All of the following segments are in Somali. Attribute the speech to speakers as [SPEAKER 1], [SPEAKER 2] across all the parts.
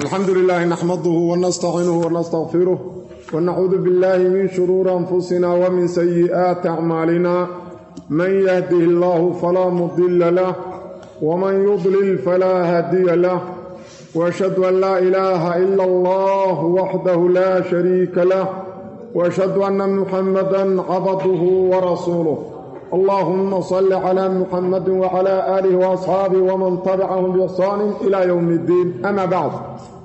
[SPEAKER 1] alxamdu lilaahi naxmaduhu wanastaciinuhu wanastaqfiruh wanacuudu biاllahi min shuruuri anfusina wmin sayi'aati acmaalina man yahdihi allahu falaa mudila lah wman yudlil falaa haadiya lah washhadu an laa ilaaha ila allah waxdahu laa shariika lah washhadu anna muxamadan cabduhu warasuuluh allahuma salli cla muxamadi wcla aalih waasxaabih wman tabicahum biixsaani ila ywm اddiin ama bacd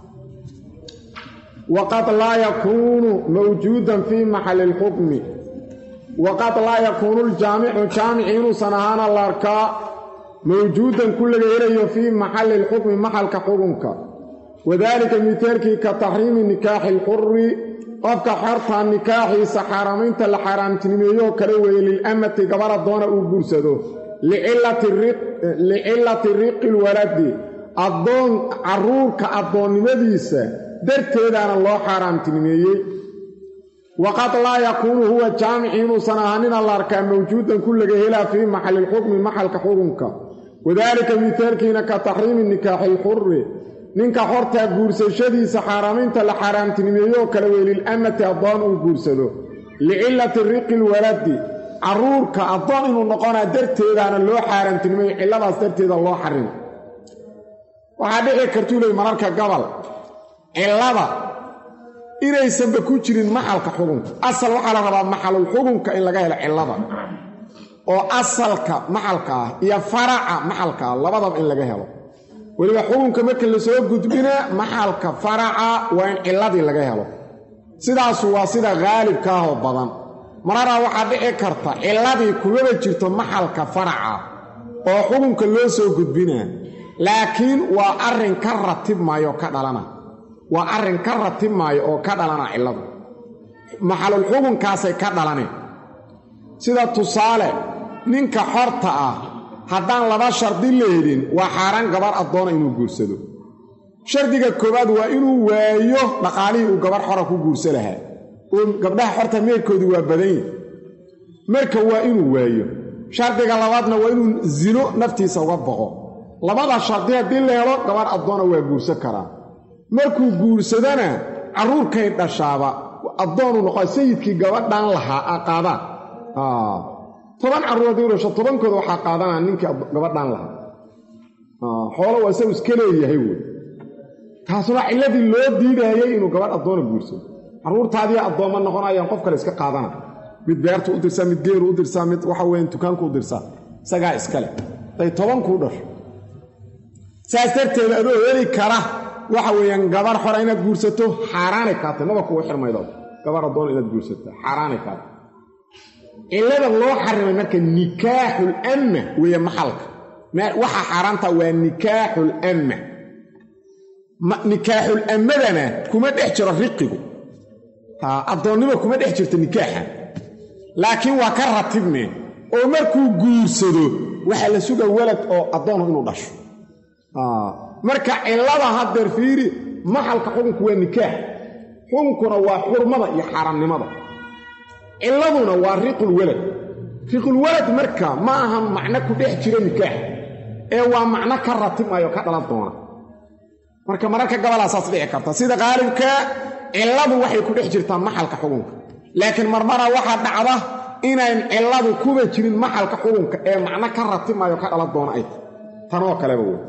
[SPEAKER 1] waqad laa yakuunu mawjuudan fii maxali اlxukmi waqad laa yakuunu ljaamicu jaamici inuusan ahaana la arkaa mawjuudan ku laga helayo fii maxali اlxukmi maxalka xukunka wadalika mitaalkii ka taxriimi nikaaxi اlxuri qofka xorta nikaaxiisa xaaramaynta la xaaraamtinimeeyoo kale weeye lilamati gabar addoona uu guursado licillati riqi lwaladi addoon carruurka addoonnimadiisa darteedaana loo xaaraamtinimeeyey waqad laa yakuunu huwa jaamici inuusan ahaanina la arkaa mawjuudan ku laga helaa fii maxali lxukmi maxalka xukunka wadaalika mitaalkiina ka taxriimi nikaaxi lxuri ninka xortaa guursashadiisa xaaraamaynta la xaaraamtinimeeyoo kale wey lilamati addoon uu guursado licillati riqi lwaladi carruurka addoon inuu noqonaa darteedaana loo xaaraamtinimeeyo cilladaas darteeda loo xarimo waxaa dhici kartuu ley mararka gobol cillada inaysanba ku jirin maxalka xukunka asal waxaa la rabaa maxalul xukunka in laga helo cillada oo asalka maxalka ah iyo faraca maxalka ah labadaba in laga helo weliba xukunka marka lasoo gudbina maxalka faraca waa in cilladii laga helo sidaasu waa sida haalibka ahoo badan mararaa waxaa dhici karta cilladii kumaba jirto maxalka faraca oo xukunka loo soo gudbinaa laakiin waa arrin ka ratib maayo ka dhalana waa arrin ka ratib maayo oo ka dhalana cilladu maxalul xukunkaasay ka dhalaneen sida tusaale ninka xorta ah haddaan laba shardi la helin waa xaaraan gabar addoona inuu guursado shardiga koowaad waa inuu waayo dhaqaalihii uu gabar xora ku guursa lahaa oo gabdhaha xorta meerkoodii waa badan yihi marka waa inuu waayo shardiga labaadna waa inuu zino naftiisa uga boqo labada shardi haddii la helo gabar addoona waa guursan karaa markuu guursadana carruurkay dhashaaba addoonu noqo sayidkii gabadhan lahaa a qaadaan toban carruur haddii dhasho tobankooda waxaa qaadanaa ninkii gabadhan lahaa xoolo waa isagu iska leeyahay wey taasuna cilladii loo diidaayay inuu gabadh addoona guursado carruurtaadii addoomma noqonayaan qof kale iska qaadana mid beertu u dirsaa mid geeru u dirsaa mid waxa weyan dukaanku u dirsaa isagaa iskale day tobankuu dhasho saas darteed adoo heli kara waxa weeyaan gabar xora inaad guursato xaaraanay kaatay maba kugu xirmaydo gabar addoon inaad guursato xaaraanay kaatay cillada loo xarimay marka nikaaxul amma weeye maxalka waxa xaaraanta waa nikaaxul amma nikaaxul ammadana kuma dhex jiro riqigu addoonnimo kuma dhex jirto nikaaxa laakiin waa ka ratibmeen oo markuu guursado waxaa la suga walad oo addoonu inuu dhasho marka cillada haddeer fiiri maxalka xukunku waa nikaax xukunkuna waa xurmada iyo xaaraamnimada cilladuna waa riqulwalad riqulwalad marka ma aha macno ku dhex jiro nikaax ee waa macno ka ratibmayo ka dhalan doona marka mararka gabalaa saas dhici karta sida qaalibka cilladu waxay ku dhex jirtaa maxalka xukunka laakiin marmara waxaa dhacda inayn cilladu kuba jirin maxalka xukunka ee macno ka ratibmayo ka dhalan doona ay tanoo kaleba wey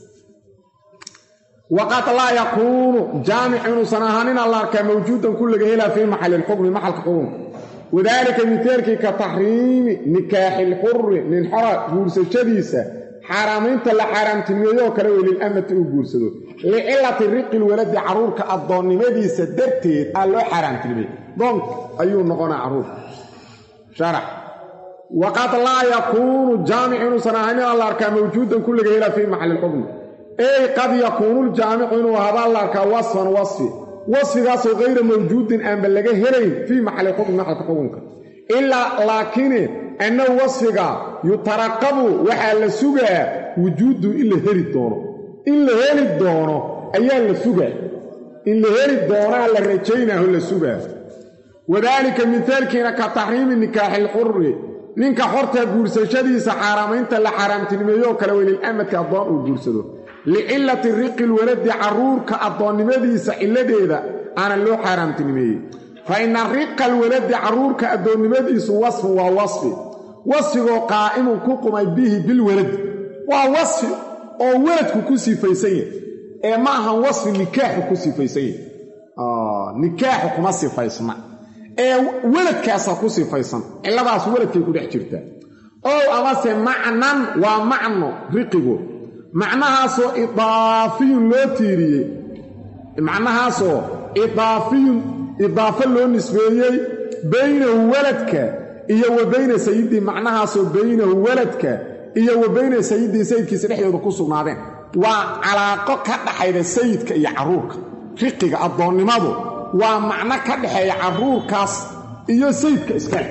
[SPEAKER 1] waqad laa yakuunu jaamic inuusan ahaanina la arkaa mawjuudan ku laga helaa fii maxali lxukmi maxalka xukunka wadaalika mitaalkii ka taxriimi nikaaxi lxuri nin xora guursashadiisa xaaraamaynta la xaaraamtinimeeyoo kale wey lilamati uu guursado licillati riqi lwaladi carruurka addoonnimadiisa darteed aa loo xaaraamtinimeey doonk ayuu noqonaa carruurka sharax waqad laa yakuunu jaamic inuusan ahaanina la arkaa mawjuudan ku laga helaa fii maxali lxukmi ey qad yakuunu ljaamicu inuu ahaabaa la arkaa wasfan wasfi wasfigaasoo kayra mawjuudin aanba laga helayn fii maxali xukmi maxalka xukunka ilaa laakine annahu wasfiga yutaraqabu waxaa la sugaa wujuudu in la heli doono in la heli doono ayaa la sugaa in la heli doonaa la rajaynaaho la sugaa wadaalika mitaalkiina ka taxriimi nikaaxi lxuri ninka xorta guursashadiisa xaaraamaynta la xaaraamtinimeeyoo kale wey lilamadka addoon uu guursado licillati riqi lwaladi carruurka addoonnimadiisa cilladeeda aana loo xaaraamtinimeeyey fa ina riqa alwaladi carruurka addoonnimadiisu wasfun waa wasfi wasfigoo qaa'imun ku qumay bihi bilwaladi waa wasfi oo weladku ku sifaysan yahay ee ma ahan wasfi nikaaxu ku sifaysan yahay nikaaxu kuma sifaysna ee weladkaasa ku sifaysan cilladaas weladkay ku dhex jirtaa ow amase macnan waa macno riqigo macnahaasoo idaafiyun loo tiiriyey macnahaasoo idaafiyun idaafo loo nisbeeyey baynahu waladka iyo wa bayna sayidii macnahaasoo baynahu waladka iyo wa bayna sayidii sayidkiisa dhexdooda ku sugnaadeen waa calaaqo ka dhaxayda sayidka iyo carruurka riqiga addoonnimadu waa macno ka dhexeeya carruurkaas iyo sayidka iskale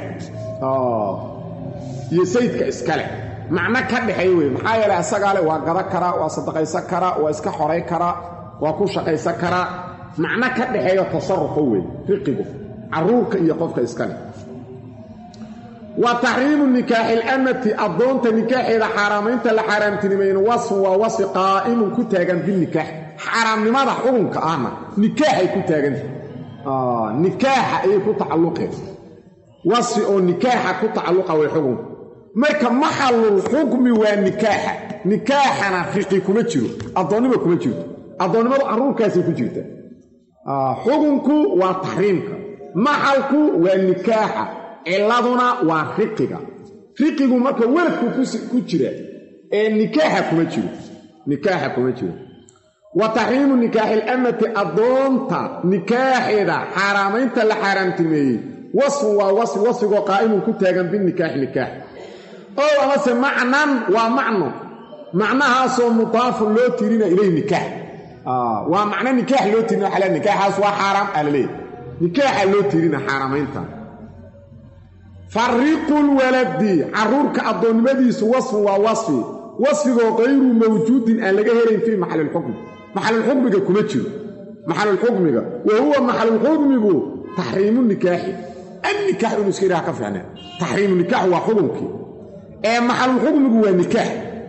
[SPEAKER 1] iyo sayidka iskale macno ka dhexeeya wey maxaa yeelay asagaa le waa gada karaa waa sadaqaysan karaa waa iska xoray karaa waa ku shaqaysan karaa macno ka dhexeeyo tasarufa wey riqigu carruurka iyo qofka iskale wa taxriimu nikaaxi ilamati addoonta nikaaxeeda xaaraamaynta la xaaraamtinimayna wasfun waa wasfi qaa'imun ku taagan binikaax xaaraamnimada xukunka ahna nikaaxay ku taaganta nikaaxa ayay ku tacalluqeen wasfi oo nikaaxa ku tacalluqa way xukunka marka maxalul xukmi waa nikaaxa nikaaxana riqi kuma jiro addoonnima kuma jirto addoonnimadu carruurkaasay ku jirta xukunku waa taxriimka maxalku waa nikaaxa ciladuna waa riqiga riqigu marka weladku ku jira ee nikaaxa kuma jiro nikaaxa kuma jiro wa taxriimu nikaaxi ilamati addoonta nikaaxeeda xaaraamaynta la xaaraamtimeeyey wasfun waa wasfi wasfigoo qaa'imun ku taagan binikaaxi nikaax ow amase macnan waa macno macnahaasoo mudaafun loo tirina ilayh nikaax waa macno nikaax loo tirina waxaa le nikaaxaas waa xaaraam aa laleeyahy nikaaxa loo tirina xaaraamaynta fariqu lwaladi carruurka addoonnimadiisu wasfun waa wasfi wasfigoo kayru mawjuudin aan laga helayn fii maxalilxukmi maxalulxukmiga kuma jiro maxalulxukmiga wa huwa maxalulxukmigu taxriimu nikaaxi annikaax inuu iska idhaha ka fiicnee taxriimu nikaax waa xukunkii ee maxalulxukmigu waa nikaax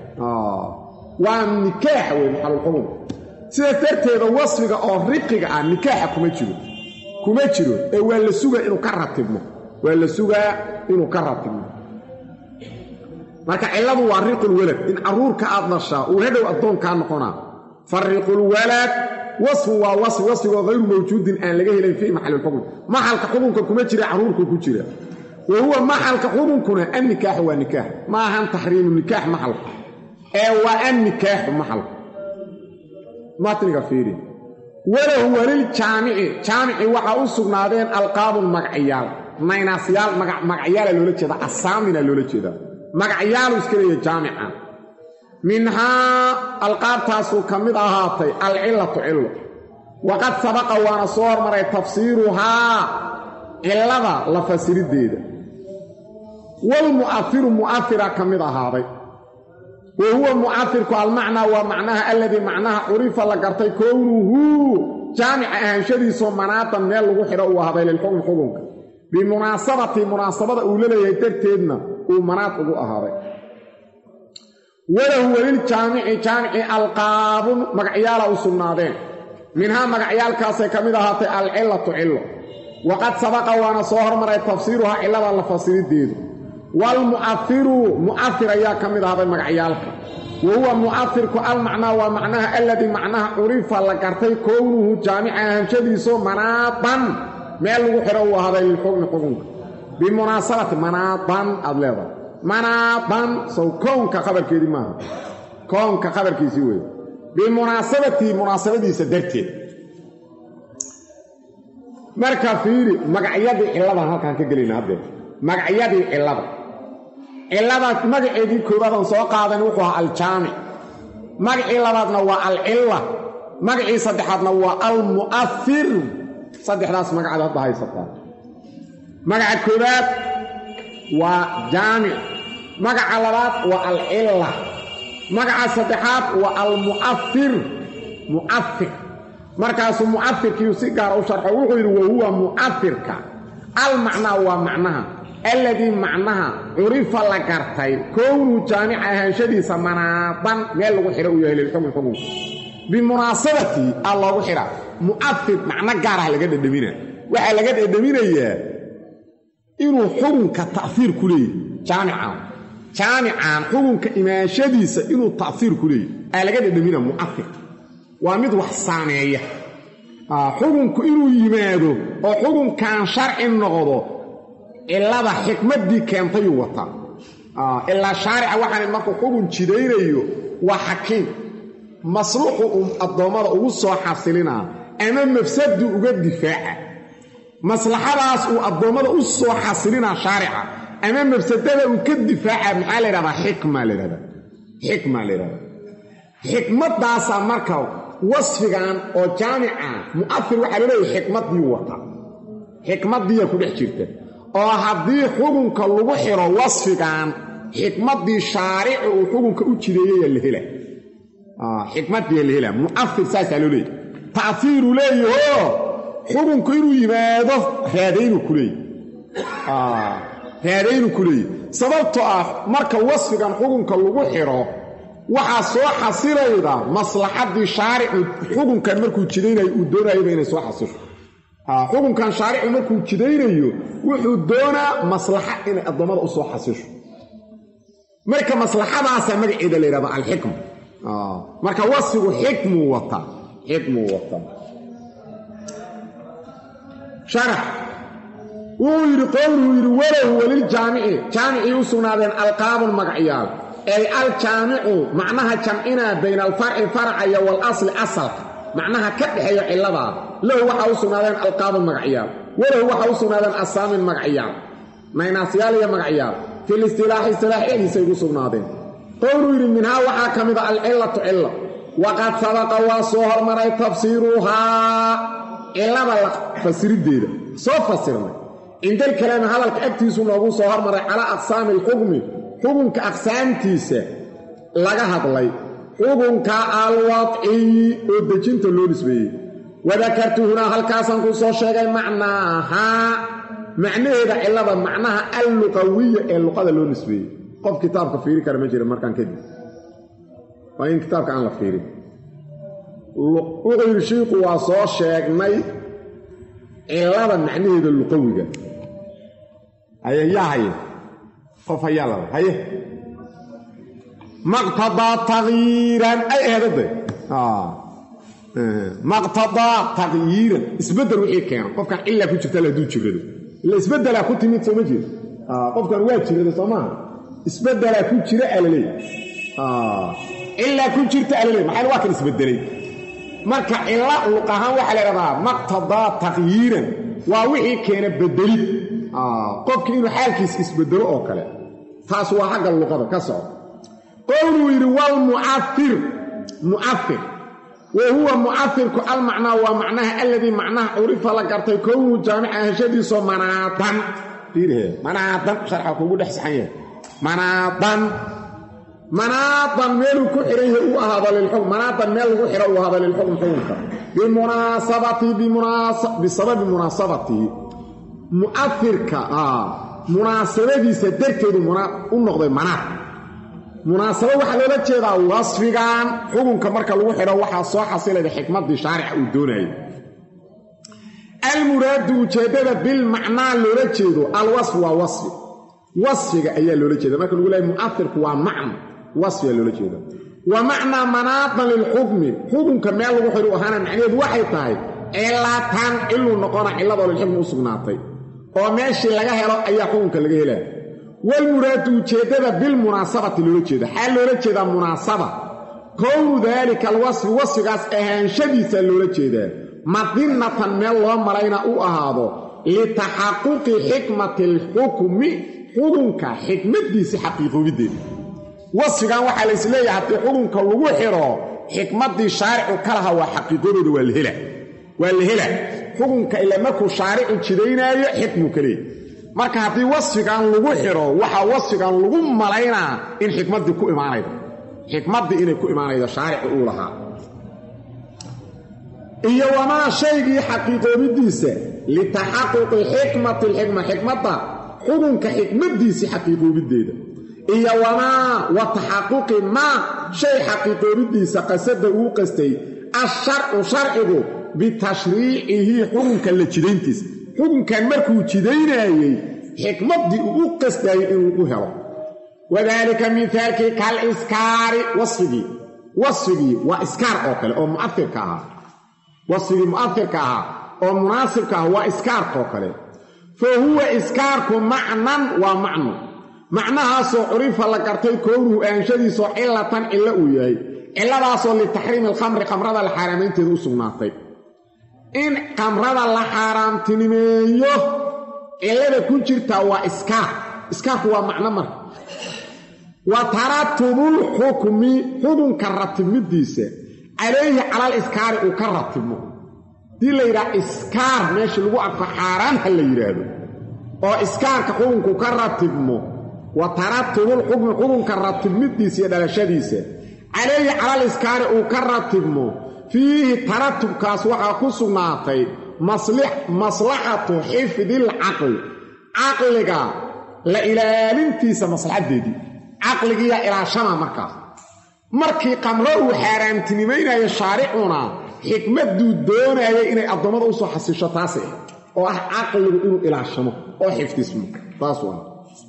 [SPEAKER 1] waa nikaax wey maxalulxukm sidaas darteeda wasfiga oo riqiga ah nikaaxa kuma jiro kuma jiro ee waa la suga inuu ka ratibmo waa la sugaa inuu ka ratibmo marka cilladu waa riqulwalad in carruurka aad dhashaa uu hadhow addoonkaa noqonaa fariqulwalad wasfun waa wasfi wasfigoo hayru mawjuudin aan laga helayn fii maxalilxukm maxalka xukunka kuma jira carruurku ku jira wa huwa maxalka xukunkuna annikaaxu waa nikaax ma ahan taxriimu nikaax maxalka ee waa annikaaxu maxalka matniga fiiri walahu waliljaamici jaamici waxaa u sugnaadeen alqaabun magacyaal naynasyaal magacyaala loola jeeda asaamina loola jeeda magacyaalu iska leeya jaamica minhaa alqaabtaasuu ka mid ahaatay alcillatu cillo waqad sabaqa waana soo hormaray tafsiiruhaa cillada la fasiriddeeda walmu'afiru mu'afira ka mid ahaaday wa huwa mu'afirku almacnaa waa macnaha alladii macnaha curifa la gartay kownuhu jaamica ahaanshadiisoo manaadan meel lagu xidho uu ahaaday lilxukmi xukunka bimunaasabati munaasabada uu la leeyahay darteedna uu manaad ugu ahaaday walahu weliljaamici jaamici alqaabun magacyaala u sugnaadeen minhaa magacyaalkaasay ka mid ahaatay alcillatu cillo waqad sabaqa waana soo hormaray tafsiiruhaa cillada la fasirideedu waalmu'afiru mu'afir ayaa ka mid ahaaday magacyaalka wa huwa mu'afirku almacnaa waa macnaha alladii macnaha curifa la gartay kownuhu jaamica ahanshadiisoo manaadan meel lagu xidho uu ahaaday lilxukmi xukunka bimunaasabati manaadan aad leedahay manaadan sow kownka khabarkeedii maaha kownka khabarkiisii weeye bimunaasabatii munaasabadiisa darteed marka fiiri magacyadii cilladan halkaan ka gelayna haddee magacyadii cillada cilladaas magaceedii koowaadaan soo qaadan wuxuu ahaa aljaamic magacii labaadna waa alcilla magacii saddexaadna waa almu'afir saddexdaas magacaad hadda haysataa magaca koowaad waa jaamic magaca labaad waa alcilla magaca saddexaad waa almu'afir mu'afir markaasuu mu'afirkiiu si gaara u sharxo wuxuu yidhi wa huwa mu'afirka almacnaa waa macnaha alladii macnaha curifa la gartay kownuu jaamica ahaanshadiisa manaadan meel lagu xidho uu yahay lilxukmi xukunka bimunaasabatii aa loogu xidhaa mu'afir macno gaarah laga dhedhamina waxaa laga dhedhaminayaa inuu xukunka ta'fiir ku leeyahy jaamicaan jaamican xukunka imaanshadiisa inuu ta'fiir ku leeyahy aa laga dhedhamina mu'afir waa mid wax saameeya xukunku inuu yimaado oo xukunkan sharci noqdo cilada xikmaddii keentayuu wataa ilaa shaarica waxaan markuu xukun jidaynayo waa xakiim masluuxu uu addoommada ugu soo xasilinaa ama mafsaduu uga difaaca maslaxadaas uu addoommada u soo xasilinaa shaarica ama mafsadada uu ka difaaca maxaa la ydhahdaa xikma la ydhahdaa xikma la ydhahdaa xikmaddaasaa marka wasfigan oo jaamica mu'afir waxaa laleeyahay xikmaddii wata xikmaddiiya ku dhex jirta oo haddii xukunka lagu xiro wasfigan xikmaddii shaarici uu xukunka u jideeyaya la hela xikmaddiiya la hela mu'afir saasaa loo leeyahy ta'fiiruu leeyaho xukunku inuu yimaado raadaynuu ku leeyahy raadaynuu ku leeyahy sababtoo ah marka wasfigan xukunka lagu xiro waxaa soo xasilayda maslaxaddii shaaricu xukunkan markuu jidaynayo uu doonayaba inay soo xasisho xukunkan shaaricu markuu jidaynayo wuxuu doonaa maslaxa inay addoommada u soo xasisho marka maslaxadaasaa magaceeda la yidhahda alxikma marka wasfigu xikmuu wataa xikmuu wataa sharax wuxuu yidhi qowluhu yidhi walow weliljaamici jaamicii u sugnaadeen alqaabun magacyaal ay aljaamicu macnaha jamcinaa bayna alfarci farcaya waalasli asalka macnaha ka dhexeeya cilladaa lahu waxaa u sugnaadeen alqaabun magacyaal walahu waxaa u sugnaadeen asaamin magacyaal naynaasyaal iyo magacyaal fil istilaaxi istilaax eediisay ugu sugnaadeen qowluu yidhi minhaa waxaa ka mid a alcillatu cilla waqad sabaqa waa soo hormaray tafsiiruhaa cillada la fasiriddeeda soo fasirnay cindal kalaami hadalka agtiisu noogu soo hormaray calaa aqsaami alxukmi xukunka aqsaamtiisa laga hadlay xukunka alwadciyi oo dejinta loo nisbeeyey wadakartu hunaa halkaasaan kuu soo sheegay macnaahaa macnaheeda cillada macnaha alluqawiya ee luqada loo nisbeeyey qof kitaabka fiiri kara ma jira markaan kadib waa in kitaabka aan la fiirin wuxuu yidhi shiiku waa soo sheegnay cillada macnaheeda luqawiga haye yaa haye qof hayaa laba haye maqtadaa takyiiran ay ahedade maqtadaa takyiiran isbeddel wixii keeno qofkan cillaa ku jirta hadduu jirado ila isbeddelaa ku timid sooma jeeda qofkan waa jirada soo maaha isbeddelaa ku jira alaleey cillaa ku jirta alaleey maxaa waa kan isbeddelay marka cilla luq ahaan waxaa la ydhahdaa maqtadaa takyiiran waa wixii keena bedelid qofki inuu xaalkiisa isbedelo oo kale taas waa xagga luqada ka soco qowluu yidhi walmucafir mucafir wa huwa mucafirku almacnaa waa macnaha alladii macnaha curifa la gartay kownuu jaamica heshadiisoo manaadan fiirhe manaadan sharxa kuugu dhex saxan yahay manaadan manaadan meeluu ku xihan yahay uu ahaado lilxukm manaadan meel lagu xidho uu ahaado lilxukm xukunka bimunaasabatihi bisababi munaasabatihi mu'afirka munaasabadiisa darteedu u noqday manaad munaasabo waxaa loola jeedaa wasfigan xukunka marka lagu xidho waxaa soo xasilayda xikmaddii shaarica uu doonayay almuraadu ujeeddada bilmacnaa loola jeedo alwasfi waa wasfi wasfiga ayaa loola jeeda marka lagu leehay mu'afirku waa macna wasfiga loola jeeda wa macnaa manaadan lilxukmi xukunka meel lagu xidhu ahaana macnaheedu waxay tahay cilatan ciluu noqona cilladoo lilxukmi u sugnaatay oo meeshii laga helo ayaa xukunka laga helaa walmuraadu ujeeddada bilmunaasabati loola jeeda xaa loola jeedaa munaasaba kownu daalika alwasfi wasfigaas ahaanshadiisa loola jeedaa madinatan meel loo malayna u ahaado litaxaquqi xikmati alxukmi xukunka xikmaddiisa xaqiiqoobiddeeda wasfigan waxaa lays leeyahay haddii xukunka lagu xidho xikmaddii shaaricu ka laha waa xaqiiqadooda waa la hela waa la hela xukunka ila markuu shaaricu jidaynaayo xikmuu ka leeyahy marka haddii wasfigan lagu xidho waxaa wasfigan lagu malaynaa in xikmaddii ku imaanaydo xikmaddii inay ku imaanaydo shaarici uu lahaa iyo wamaa shaygii xaqiiqoobidiisa litaxaquqi xikmati alxikma xikmadda xukunka xikmaddiisii xaqiiqoobideeda iyo wamaa wa taxaquqi maa shay xaqiiqoobidiisa qasada uu qastay asharcu sharcigu bitashriicihi xukunka la jidayntiisa xukunkan markuu jidaynayey xikmaddii uu u qastayay inuu u helo wadaalika mihaalkii kal iskaari wasfigii wasfigii waa iskaar oo kale oo muairka ahaa wasfigii mu'afirka ahaa oo munaasibka ah waa iskaarkaoo kale fa huwa iskaarku macnan waa macno macnahaasoo curifa la gartay kownuhu aanshadiisoo cilatan cillo uu yahay cilladaasoo litaxriimi alkhamri khamrada la xaaraamaynteeda u sugnaatay in khamrada la xaaraamtinimeeyo cillada ku jirtaa waa iskaar iskaarku waa macno marka wa taratubul xukmi xukunka ratibmidiisa calayhi calal iskaari uu ka ratibmo haddii la yidhaha iskaar meesha lagu arko xaaraan ha la yidhaahdo oo iskaarka xukunku ka ratibmo wa taratubul xukmi xukunka ratibmidiisa iyo dhalashadiisa calayhi calal iskaari uu ka ratibmo fiihi taratubkaas waxaa ku sugnaatay maslaxatu xifdil caqli caqliga la ilaalintiisa maslaxaddeedii caqligiiyaa ilaashama markaas markii qamro uu xaaraamtinimaynayo shaaricuna xikmadduu doonayay inay addoommada usoo xasisho taasi ah oo ah caqligu inuu ilaashamo oo xifdismo taas waa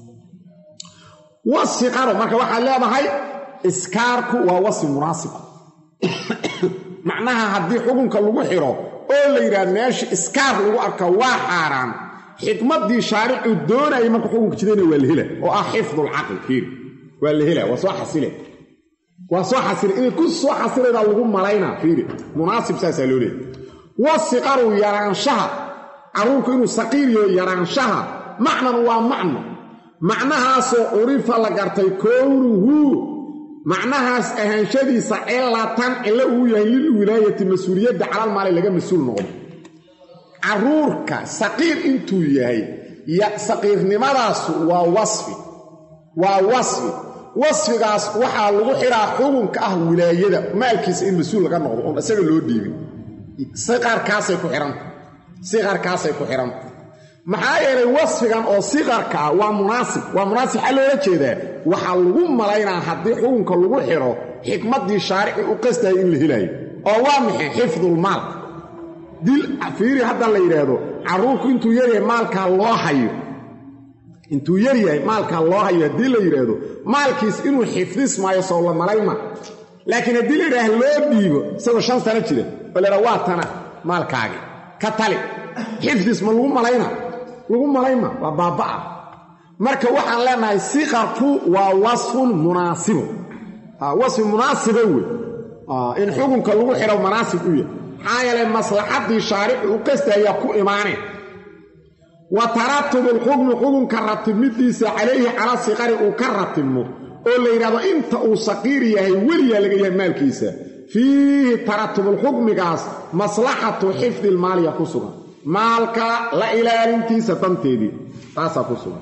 [SPEAKER 1] wasiqaro marka waxaad leedahay iskaarku waa wasfi munaasib macnaha haddii xukunka lagu xiro oo la yidhaahdo meesha iskaar lagu arka waa xaaraan xikmaddii shaaricuu doonayay marka xukunka jidaynaya waa la hela oo ah xifdulcaqli fiiri waa la hela waa soo xasile waa soo xasila inay ku soo xasilaydaa lagu malaynaa fiiri munaasib saasaa loo leeyay wasiqaru yaraanshaha carruurku inuu saqiiriyo yaraanshaha macnan waa macno macnahaasoo curifa la gartay kownuhu macnahaas ahaanshadiisa cilatan cillo uu yahay lilwilaayati mas-uuliyadda calal maali laga mas-uul noqdo carruurka saqiir intuu yahay saqiirnimadaasu waa wasfi waa wasfi wasfigaas waxaa lagu xiraa xukunka ah wilaayada maalkiisa in mas-uul laga noqdo oon isaga loo dhiibin siqarkaasay ku xihanta siqarkaasay ku xihanta maxaa yeelay wasfigan oo siqarka ah waa munaasib waa munaasib xaa loola jeedaa waxaa lagu malaynaa haddii xukunka lagu xidho xikmaddii shaarici u qastayay in la helayo oo waa maxay xifdulmaal dil fiiri hadda la yidhaahdo carruurku intuu yaryahay maalkaa loo hayo intuu yar yahay maalkaa loo hayo haddii la yidhaahdo maalkiis inuu xifdismaayo soo la malayma laakiin haddii la yidhaah loo dhiibo isagoo shan sano jira oo la yidhaha waa tana maalkaagi ka tali xifdis ma lagu malayna lagu malayma waa baabba'a marka waxaan leenahay siqarku waa wasfun munaasibu wasfi munaasiba wey in xukunka lagu xidho manaasib u yahay maxaa yeelay maslaxaddii shaaricu u qastayaa ku imaaneen wa taratubu lxukmi xukunka ratibmidiisa calayhi cala siqari uu ka ratibmo oo la yidhahdo inta uu saqiir yahay weliyaa laga yahay maalkiisa fiihi taratubulxukmigaas maslaxatu xifdi lmaaliya ku sugan maalka la ilaalintiisa danteedii taasaa ku sugan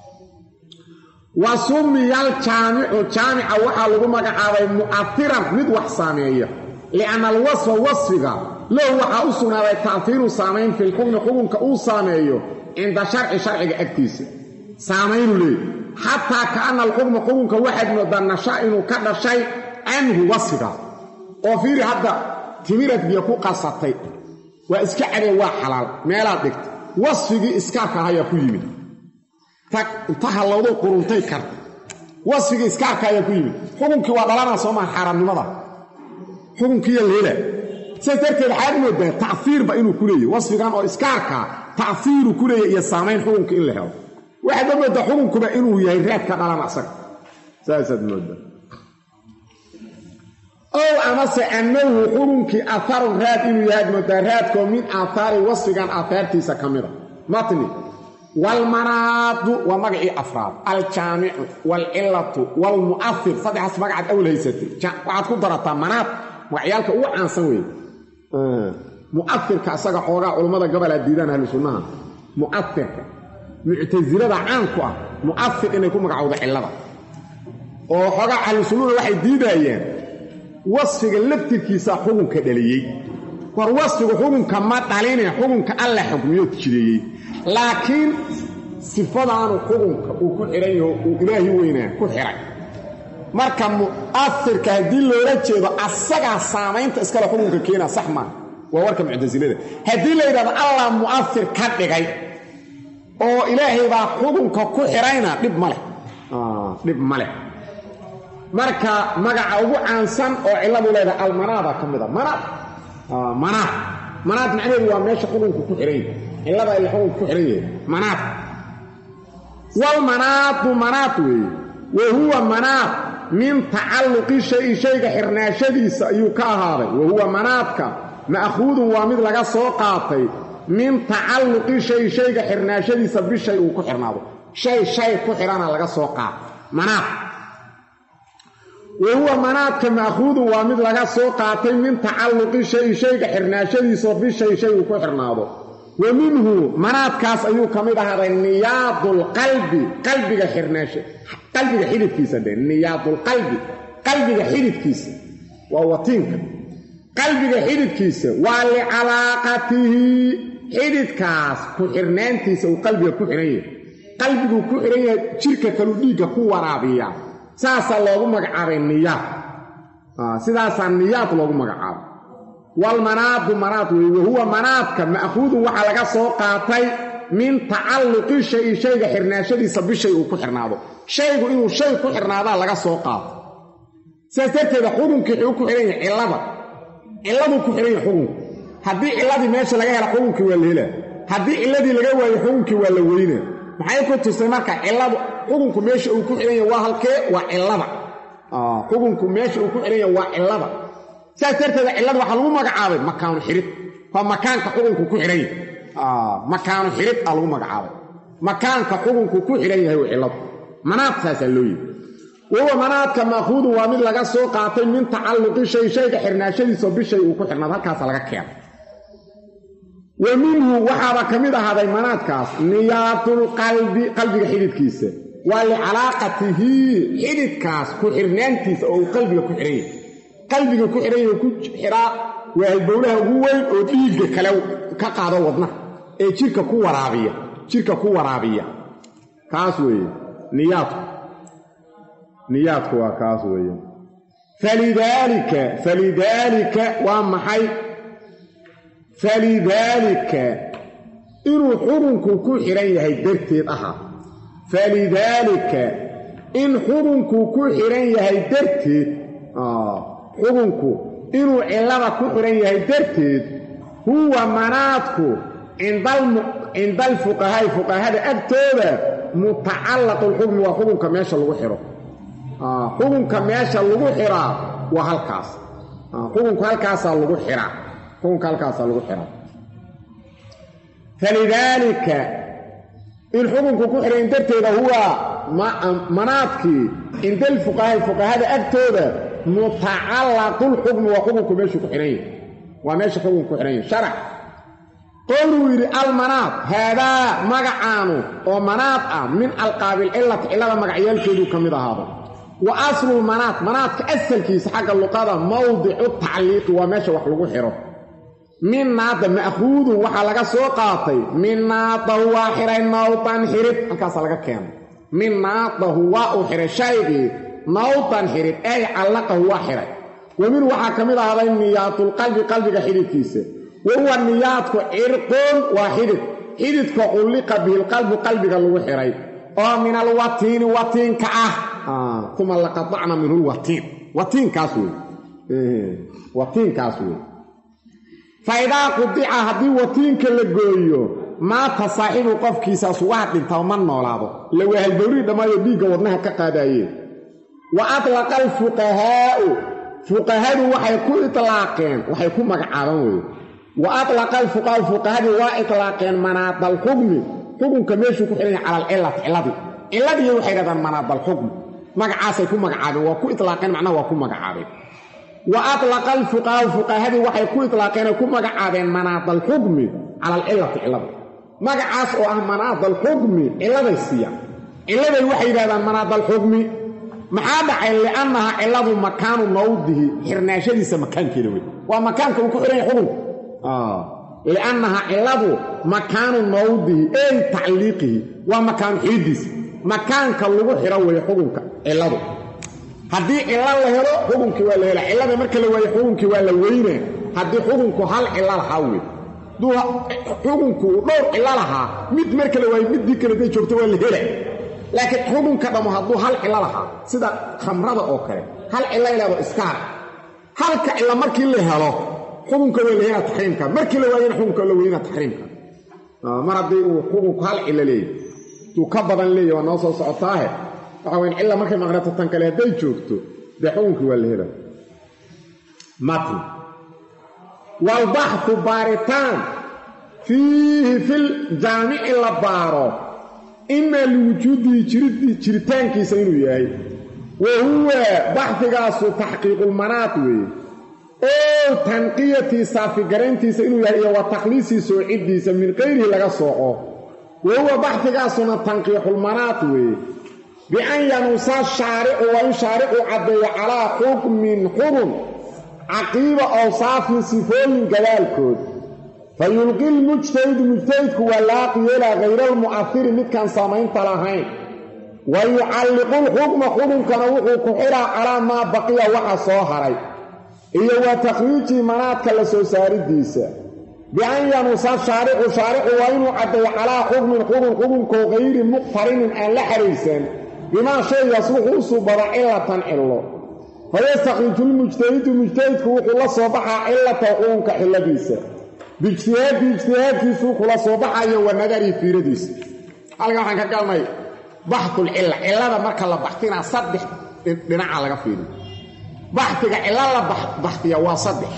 [SPEAKER 1] wa sumiya aljaamicu jaamica waxaa lagu magacaabay mu'ahiran mid wax saameeya lianna alwasfa wasfiga lahu waxaa u sugnaaday ta'hiiru saamayn filxukmi xukunka uu saameeyo cinda sharci sharciga agtiisa saamaynu leey xataa kaana alxukma xukunka waxaad moodaa nasha inuu ka dhashay canhu wasfigaas oo fiiri hadda timirad biyo ku qasatay waa iska cadee waa xalaal meelaad dhigta wasfigii iskaarka ahayaa ku yimid inta hallowdo quruntay karta wasfigii iskaarka ayaa ku yimid xukunkii waa dhalanaa soo maha xaaraamnimada xukunkiiya leela sidaas darteed waxaad moodaa ta'iirba inuu ku leeyahy wasfigan oo iskaarkaa ta'iiru ku leeyahy iyo saamayn xukunka in la helo waxaadba moodaa xukunkuba inuu yahay raad ka dhalana asaga saasaad moodaa ow amase annahu xukunkii aharun raad inuu yahaad moodaa raadkoo min aahaari wasfigan aahaartiisa ka mida matni waalmanaadu waa magacii afraad aljaamicu waalcilatu waalmu'ahir saddexaas magacaad awl haysatay waxaad ku darataa manaad magacyaalka ugu caansan weeye mu'ahirka isaga xoogaa culammada gobolaa diidaan ahlu sunnaha mu'ahirka muctasilada caanku ah mu'ahir inay ku magacowdo cillada oo xoogaa ahlu sunnuna waxay diidayeen wasfiga laftirkiisaa xukunka dhaliyey war wasfigu xukunka ma dhaline xukunka alla xukmiyood jireeyey laakiin sifadaanu xukunka uu ku xihan yaho uu ilaahi weynaa ku xihay marka mu'afirka haddii loola jeedo asagaa saamaynta iskale xukunka keena sax maa waa warka muctasilada haddii la yidhahdo allah mu'afir ka dhigay oo ilaahay baa xukunka ku xihayna dhib ma leh dhib ma leh marka magaca ugu caansan oo cilladu leedahay almanaada ka mid a manaad manaad manaad macnaheedu waa meesha xukunku ku xihan yahay cillada ila xukunka ku xihan yahay manaad walmanaadu manaad weeye wa huwa manaad min tacalluqi shayi shayga xirnaashadiisa ayuu ka ahaaday wa huwa manaadka ma'khuudun waa mid laga soo qaatay min tacalluqi shay shayga xirnaashadiisa bishay uu ku xirnaado shay shay ku xidhana laga soo qaatay manaad wa huwa manaadka ma'khuudun waa mid laga soo qaatay min tacalluqi shay shayga xirnaashadiisa bishay shay uu ku xirnaado wa minhu manaadkaas ayuu ka mid ahaaday niyaadulqalbi qalbiga xirnaasha qalbiga xididkiisa dhe niyaadulqalbi qalbiga xididkiisa waa watiinka qalbiga xididkiisa waa licalaaqatihi xididkaas ku xirnaantiisa uu qalbiga ku xihan yahay qalbiguu ku xihan yahay jirka kaluu dhiigga ku waraabiya saasaa loogu magacaabay niyaad sidaasaa niyaad loogu magacaabay walmanaadu manaad weeye wahuwa manaadka ma'khuudun waxaa laga soo qaatay min tacalluqi shayi shayga xirnaashadiisa bishay uu ku xirnaado shaygu inuu shay ku xirnaadaa laga soo qaato sidaas darteeda xukunkii wuxuu ku xidhan yahay cillada cilladuu ku xidhan yahay xukunku haddii cilladii meesha laga hela xukunkii waa la helaa haddii cilladii laga waayo xukunkii waa la weynaa maxay ku tusay marka cilladu xukunku meesha uu ku xidhan yahay waa halkee waa cillada xukunku meesha uu ku xidhan yahay waa cillada saas darteeda cillada waxaa lagu magacaabay makaanu xidhid waa makaanka xukunku ku xidhan yahay makaanu xidhid aa lagu magacaabay makaanka xukunku ku xidhan yahay waa cilladu manaad saasaa loo yidhi wahuwa manaadka ma'khuudun waa mid laga soo qaatay min tacalluqi shay shayga xirnaashadiisao bishay uu ku xirnaado halkaasa laga keenay wa minhu waxaaba ka mid ahaaday manaadkaas niyaatulqalbi qalbiga xididkiisa waa licalaaqatihi xididkaas ku xirnaantiisa oo uu qalbiga ku xidhan yahay qalbiga ku xidhan yahay ku xiraa waa halbowlaha ugu weyn oo dhiigga kale ka qaado wadnaha ee jirka ku waraabiya jirka ku waraabiya kaas weeye niyaadku niyaadku waa kaas weeye falidaalika falidaalika waa maxay falidaalika inuu xukunku ku xidhan yahay darteed ahaa falidaalika in xukunku ku xidhan yahay darteed xukunku inuu cillada ku xidhan yahay darteed huwa manaadku cinda alfuqahaa'i fuqahada agtooda mutacallaqu lxukmi waa xukunka meesha lagu xidho xukunka meesha lagu xiraa waa halkaas xukunku halkaasaa lagu xiraa xukunka halkaasaa lagu xiraa falidaalika in xukunku ku xidhayn darteeda huwa manaadkii cinda alfuqahaa'i fuqahada agtooda mutacallaqulxukmi waa xukunku meeshuu ku xidhan yahay waa meesha xukunku ku xidhan yahay sharac qowluu yidhi almanaad haadaa magacaanu oo manaad ah min alqaabilcillati cillada magacyaalkeeduu ka mid ahaada wa aslulmanaad manaadka asalkiisa xagga luqada mawdicu tacliiqi waa meesha wax lagu xidho min naada ma'khuudun waxaa laga soo qaatay min naadahu waa xidhay nawtan xidhid halkaasaa laga keenay min naadahu waa uu xidhay shaygii nawtan xidhid ay callaqahu waa xidhay wa min waxaa ka mid ahaaday niyaatulqalbi qalbiga xidhidkiisa wa huwa niyaadku cirqun waa xidhid xidhidka culliqa bihilqalbu qalbiga lagu xidhay oo min alwatiini watiinka ah uma laqatacna minhu lwatiin watiinkaas wey watiinkaas wey fa idaa qudica haddii watiinka la gooyo maata saaxibu qofkiisaas waa dhintaa ma noolaado la waahalbowrii dhammaayo dhiigga wadnaha ka qaadaayeen wa atlaqa alfuqahaa'u fuqahadu waxay ku itlaaqeen waxay ku magacaabaan weye wa atlaqa alfuqahaau fuqahadii waa itlaaqeen manaadalxukmi xukunka meeshuu ku xidhan yahay cala alcillati cilladii cilladii waxay dhahdaan manaadalxukmi magacaasay ku magacaabeen waa ku itlaaqeen macnaha waa ku magacaabeen wa atlaqa alfuqahaau fuqahadii waxay ku itlaaqeenay ku magacaabeen manaadalxukmi cala alcillati cillada magacaas oo ah manaadalxukmi cilladay siiyaan cilladay waxay yidhahdaan manaadalxukmi maxaa dhacay liannaha cilladu makaanu mawdihi xirnaashadiisa makaankeeda wey waa makaanka uu ku xidhan yahay xukunka liannaha cilladu makaanu mawdihi ey tacliiqihi waa makaan xiiddiisa makaanka lagu xidho weeye xukunka cilladu haddii cillo la helo xukunkii waa la hela cillada marka la waayo xukunkii waa la weynaa haddii xukunku hal cillo lahaa wey duu xukunku uu dhowr cillo lahaa mid marka la waayo middii kale day joogto waa la hela laakiin xukunka dhammo hadduu hal cillo lahaa sida khamrada oo kale hal cillo ilaado iskaar halka cillo markii la helo xukunka waa la helaa taxriimka markii la waayana xukunka la weynaa taxriimka mar haddii uu xukunku hal cillo leeyahy duu ka badan leeyahy waa noo soo socotaahe waxa weyn cilla markay maqnato tan kale hadday joogto dee xukunkii waa la hela matn waalbaxu baaritaan fiihi fil jaamici la baaro imaa liwujuudihi jiritaankiisa inuu yahay wa huwa baxdigaasu taxqiiqulmanaad weeye oo tanqiyatii saafigarayntiisa inuu yahay iyo wa takhliisii soocidiisa min qayrihi laga sooco wa huwa baxdigaasuna tanqiixulmanaad weeye bian yanuusa shaaricu waa in shaaricu caddeeyo calaa xukmin xukun caqiiba awsaafin sifooyin gadaalkood fa yulqi lmujtahidu mujtahidku waa laaqi yeelaa hayraalmu'ahiri midkaan samaynta lahayn wa yucalliqu lxukma xukunkana wuxuu ku xidhaa calaa maa baqiya waxa soo haray iyo wa takhriijii manaadka la soo saaridiisa bian yanuusa shaaricu shaaricu waa inuu caddeeyo calaa xukmin xukun xukunkoo hayri muqtarinin aan la xariirsan bimaa shaygaas wuxuu u suubada cilatan cillo fayastakhriju lmujtahidu mujtahidku wuxuu la soo baxaa cilata xukunka xilladiisa biijtihaadi ijtihaadkiisuu kula soo baxayo wa nadarii fiiradiisa halkan waxaan ka galnay baxulcilla cillada marka la baxtinaa saddex dhinaca laga fiiriyo baxtiga cillo la baxtiya waa saddex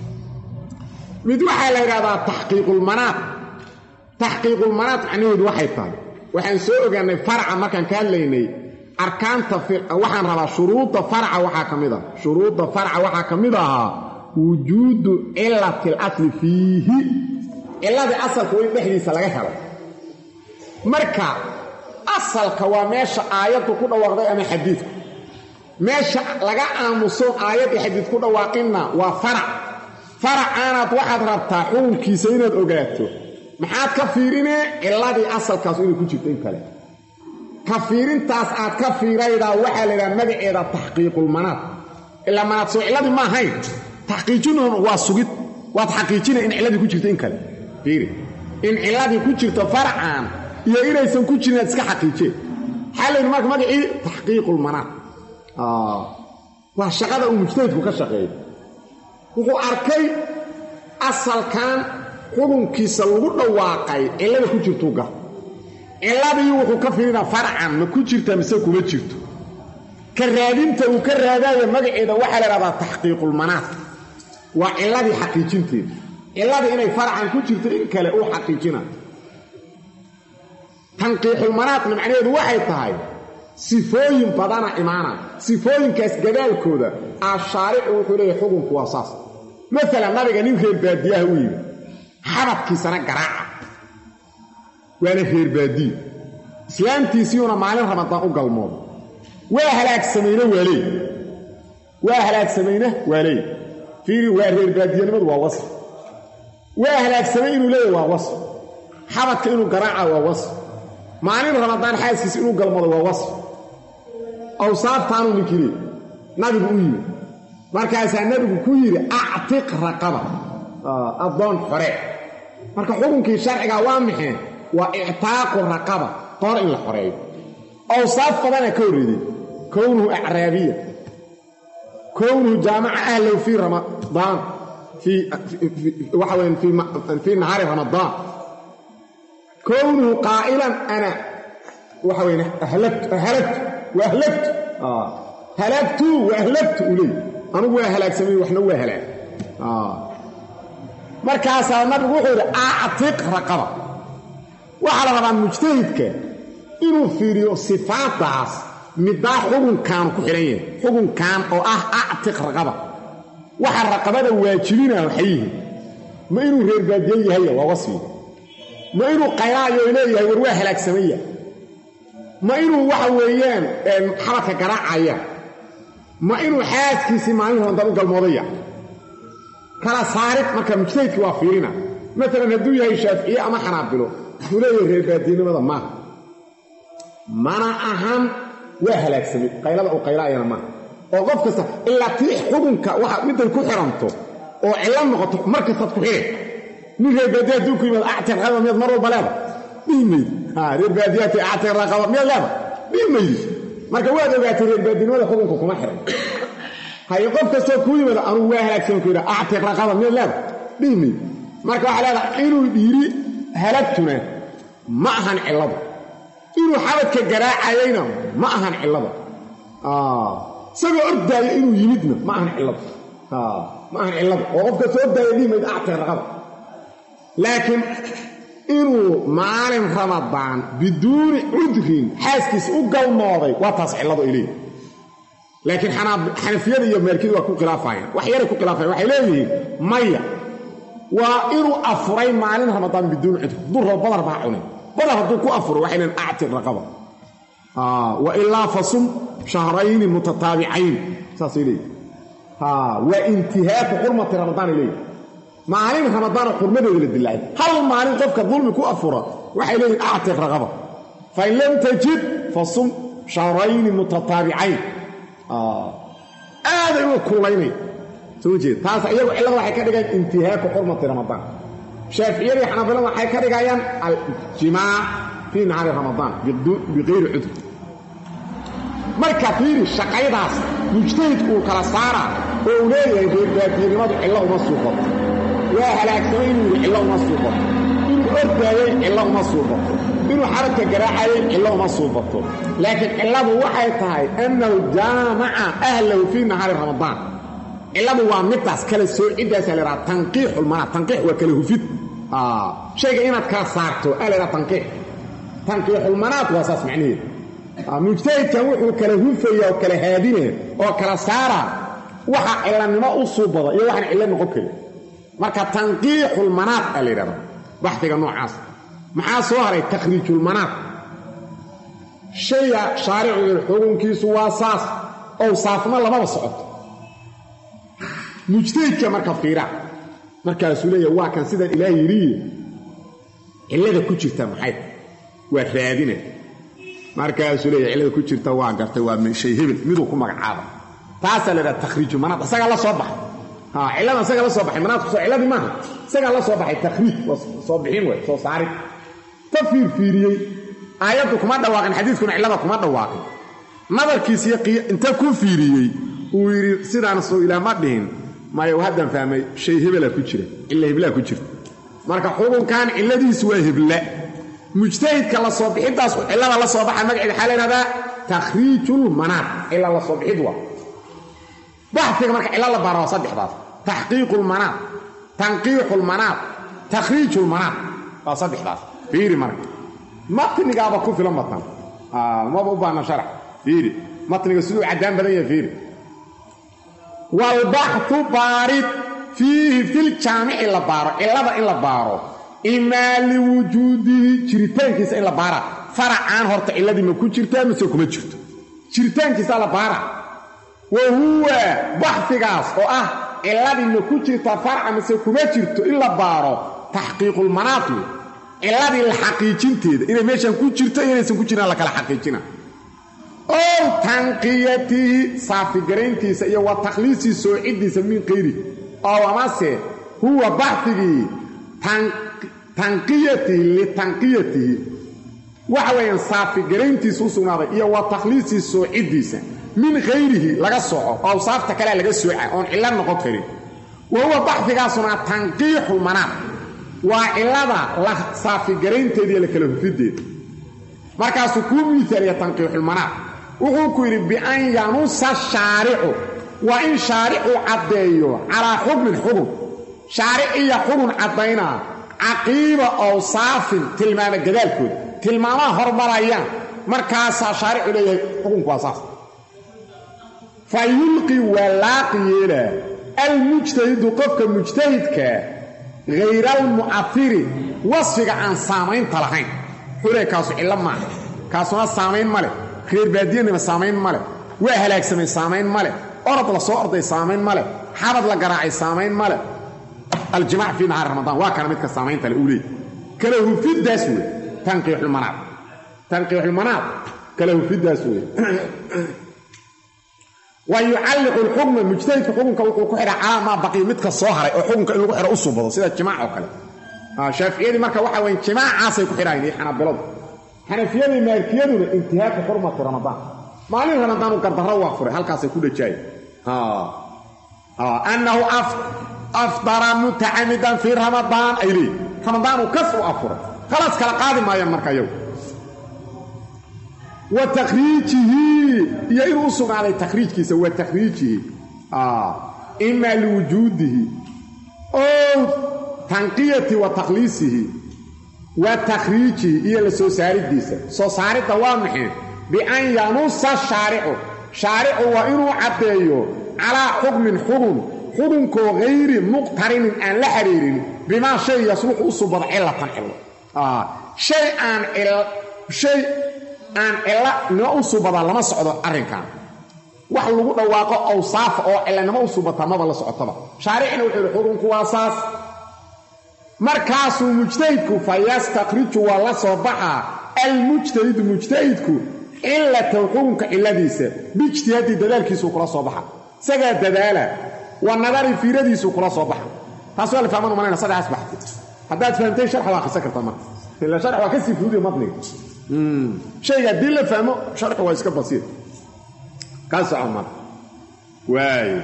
[SPEAKER 1] mid waxaa la yidhahdaa taxqiiqulmanaad taxqiiqulmanaad macnaheedu waxay tahay waxaan soo ogaanay farca markaan ka hadlaynay arkaanta waxaan rabaa shuruudda farca waxaa ka mid ah shuruudda farca waxaa ka mid ahaa wujuudu cilati alasli fiihi cilladii asalka waa in dhexdiisa laga helo marka asalka waa meesha aayaddu ku dhawaaqday ama xadiidku meesha laga aamusoon aayaddii xadiid ku dhawaaqinna waa farac faracaanaad waxaad rabtaa xukunkiisa inaad ogaato maxaad ka fiirinee cilladii asalkaasu inay ku jirto in kale ka fiirintaas aad ka fiiraydaa waxaa la yidhaha magaceeda taxqiiqulmanaad ilaa manaad soo cilladii ma ahayn taxqiijinun waa sugid waad xaqiijinay in cilladii ku jirto in kale fiiri in cilladii ku jirto farcan iyo inaysan ku jirin aad iska xaqiijeen maxaa layidhi marka magacii taxqiiqulmanaad waa shaqada uu mujtahidku ka shaqeeyo wuxuu arkay asalkan xukunkiisa lagu dhawaaqay cillada ku jirtuu gar cilladii wuxuu ka fiirinaa farcan ma ku jirta mise kuma jirto ka raadinta uu ka raadaayo magaceeda waxaa la idhahdaa taxqiiqulmanaad waa cilladii xaqiijinteeda cilladii inay farcan ku jirto in kale uu xaqiijina tanqiixulmanaadna macnaheedu waxay tahay sifooyin badana imaana sifooyinkaas gadaalkooda ashaaricu wuxuu leeyahy xukunku waa saas maalan nabiga nin reer baadiyaha u yimi xabadkiisana garaaca waana reer baadiye islaamtiisiiuna maalin ramadaan u galmooda waa halaagsamayne waa leey waa halaagsamayne waa leey fiiri waa reer baadiyanimadu waa wasf waa halaagsamay inuu leeyahy waa wasf xabadka inuu garaaca waa wasf maalin ramadaan xaaskiisa inuu galmado waa wasf awsaaftaanuu ninkii leey nabigu u yimi markaasaa nabigu ku yidhi actiq raqaba addoon xore marka xukunkii sharcigaa waa maxee waa ictaaqu raqaba qoor in la xoreeyo awsaaf badana ka horreeday kownuhu acraabiya kownuhu jaamaca ahlow fii ramadaan waxa weyan fii nahaari ramadaan kownuhu qaa'ilan ana waxa weyn halagtu wa ahlagtu halagtu wa ahlagtu u leey anugu waa halaagsamay waxna waa halaag markaasaa nabigu wuxuu yidhi actiq raqaba waxaa la rabaa mujtahidka inuu fiiriyo sifaadaas middaa xukunkaanu ku xidhan yahay xukunkan oo ah actiq raqaba waxa raqabada waajibinaa waxay yihiin ma inuu reer baadiye yahaya waa wasfiga ma inuu qaylaayo leeyahay war waa halaagsamaya ma inuu waxa weeyaan xabadka garaacaya ma inuu xaaskiisii maalin hoontan u galmoodaya kala saarid marka mujtahidkii waa fiirina maalan hadduu yahay shaaficiye ama xanaabilo wuxuu leeyahay reer baadiyenimada maaha mana ahan waa halaagsamay qaylada uu qaylaayana maaha oo qof kasta ilaa tii xukunka waxa midday ku xiranto oo cillo noqoto mar kastaad ku xidhay nin reer baadiya hadduu ku yimaado actir raqaba miyaad mar walba leeda dhihi maydi reer baadiyaati actir raqaba miyaad leeda dhihi maydi marka waad ogaatay reer baadinimada xukunka kuma xiran haye qof kastoo kuu yimaado anugu waa halaagsan ku yidha actir raqaba miyaad leeda dhihi maydi marka waxaa leedahay inuu dhiiri halagtuna ma ahan cilladu inuu xabadka garaacayayna ma ahan cillada isagoo ordaayo inuu yimidna ma ahan cilladu ma ahan cilladu oo qofka soo ordaaya dhihi mayd actir raqaba laakiin inuu maalin ramadaan biduuni cudrin xaaskiis u galmooday waa taas cilladu ay leeyihin laakiin xanafiyada iyo maalkiyadu waa ku khilaafayaan wax yaray ku khilaafayan waxay leeyihiin maya waa inuu afuray maalin ramadaan biduuni cudr hadduu rabo badar baa cunay badar hadduu ku afuro waxay leeyihin actir raqaba wa ilaa fasum shahrayni mutataabicayn saasay leeyihin waa intihaaku xurmati ramadaan ay leeyihin maalin ramadaanoo xurmadeeda la dilaacay hal maalin qofka dulmi ku afura waxay leeyihin actir raqaba fain lam tajid fasum shahrayni mutataabicayn aaday uga kuulaynay soo jeed taas iyagu cillada waxay ka dhigayaan intihaaku xurmati ramadaan shaaficiyadii xanaabilada waxay ka dhigayaan aljimaac fii nahaari ramadaan biqayri cudur marka fiiri shaqaydaas mujtahidku uu kala saaraa oo uu leeyahay reerbaadiyanimadu cillo uma suuqato waa halaagsamay inuu yidhi cillo uma suuqato inuu ordaayey cillo uma suuqato inuu xabadka garaacayey cillo uma suuqato laakiin cilladu waxay tahay annahu jaamaca ahlahu fii nahaari ramadaan cilladu waa midaas kala soociddaasaa la ydhaha tanqiixulmanaat tanqiix waa kala hufid shayga inaad kala saarto aa la ydhaha tanqiix tanqiixulmanaat waa saas macnaheedu mujtahidkan wuxuu kala hufaya oo kala haadinaya oo kala saaraa waxa cillanimo u suubada iyo waxaan cillo noqon karin marka tanqiixulmanaat aa la yidhahda baxdiga noocaas maxaa soo haray takhriijulmanaat shayga shaaricu xukunkiisu waa saas ow saafma lamaba socoto mujtahidka marka fiira markaasuu leeyahay waa kan sidaan ilaah yidhiye cillada ku jirta maxay waa raadina markaasuu leeyahay cillada ku jirta waa gartay waa shay hebel miduu ku magacaaba taasaa la yidhaha takhriiju manaad isagaa la soo baxay cillada isagaa la soo baxay manaadku soo cilladii maaha isagaa la soo baxay takhriij waa soo bixin wey soo saarid ta fiirfiiriyey aayaddu kuma dhawaaqin xadiiskuna cillada kuma dhawaaqin nadarkiisiyo inta ku fiiriyey uu yidhi sidaan soo ilaah ma dhihin maya haddaan fahmay shay hebelaa ku jira cilla heblaa ku jirta marka xukunkan cilladiisu waa hebla mujtahidka la soo bixiddaas cillada la soo baxa magaceeda waxaa la yhahdaa takhriijulmanaat cilla la soo bixid waa baxfiga marka cilla la baara waa saddexdaas taxqiiqulmanaat tanqiixulmanaat takhriijulmanaat waa saddexdaas fiiri marka matnigaaba ku filan batan maba u baana sharax fiiri matniga siduu caddaan badan yahay fiiri walbaxu baarid fiihi filjaamici la baaro cillada in la baaro imaa liwujuudihi jiritaankiisa in la baara faracaan horta cilladii ma ku jirtaa mise kuma jirto jiritaankiisa la baara wa huwa baxfigaas oo ah cilladii ma ku jirtaa faraca mise kuma jirto in la baaro taxqiiqulmanaat wey cilladii la xaqiijinteeda inay meeshan ku jirto inaysan ku jiraan la kala xaqiijina ow tanqiyatihi saafigarayntiisa iyo wa takhliisii soociddiisa min qayri ow amase huwa baxfigii tanqiyatihi litanqiyatihi waxa weeyaan saafigarayntiisa u sugnaaday iyo wa takhliisii soociddiisa min khayrihi laga soco oo saafta kalea laga sooca oon cillo noqon karin wa huwa baxfigaasuna tanqiixu manaad waa cillada la saafigaraynteeda iyo la kala hufideeda markaasuu kuu miaaliya tanqiixulmanaad wuxuu ku yidhi bian yanusa shaaricu waa in shaaricu caddeeyo calaa xukmin xukun shaaric iyo xukun caddaynaa caqiiba awsaafin tilmaama gadaalkooda tilmaamaha hormarayaan markaasaa shaaricu leeyahay xukunku waa saas fa yulqi waa laaqi yeelaa almujtahidu qofka mujtahidka hayraalmu'afiri wasfiga aan saamaynta lahayn xule kaasu cillo maaha kaasuna saamayn ma leh reer baadiyanima saamayn ma leh waa halaagsamay saamayn ma leh orod la soo orday saamayn ma leh xabad la garaacay saamayn ma leh aljimaac fii nahaari ramadaan waa kana midka saamaynta le uu leey kala hufiddaas wey tanqiixulmanaad tanqiixulmanaad kala hufiddaas wey wa yucalliqu lxukma mujtahidka xukunka wuxuu ku xidha calaa maa baqiya midka soo haray oo xukunka in lagu xidho u subado sida jimaac oo kale shaaficiyadii marka waxa weye jimaacaasay ku xidhaayeen iyo xanaabiladu xanafiyadii maalikiyaduna intihaaka xurmati ramadaan maalin ramadaan u gardarro waa furay halkaasay ku dhajaayeen annahu afdara mutacamidan fii ramadaan ay leeyiin ramadaanu kas u afuray khalaas kala qaadi maayaan marka iyagu wa takhriijihi iyo inuu u sugnaaday takhriijkiisa wa takhriijihi imaa liwujuudihi ow tanqiyati wa takhliisihi wa takhriijihi iyo la soo saaridiisa soo saaridda waa maxay bian yanusa shaaricu shaaricu waa inuu caddeeyo calaa xukmin xukun xukunkoo hayri muqtarinin aan la xiriirin bimaa shay yasluxu u subado cilatan cillo shay aan shay aan cilo nimo u subadaa lama socdo arrinkan wax lagu dhawaaqo awsaafa oo cilanimo u subata maba la socotaba shaaricina wuxuu yihi xukunku waa saas markaasuu mujtahidku fa yastakhriju waa la soo baxaa almujtahidu mujtahidku cilatahu xukunka ciladiisa biijtihaadi dadaalkiisuu kula soo baxa isagaa dadaala wa nadari fiiradiisuu kula soo baxa taas waa la fahman umalayna sadexaas baxti haddaad fahamtay sharxa waa akhrisan kartaa marka ila sharx waa ka sii fuudiyo matniga shayga haddii la fahmo sharxu waa iska basiir ka soco marka waayo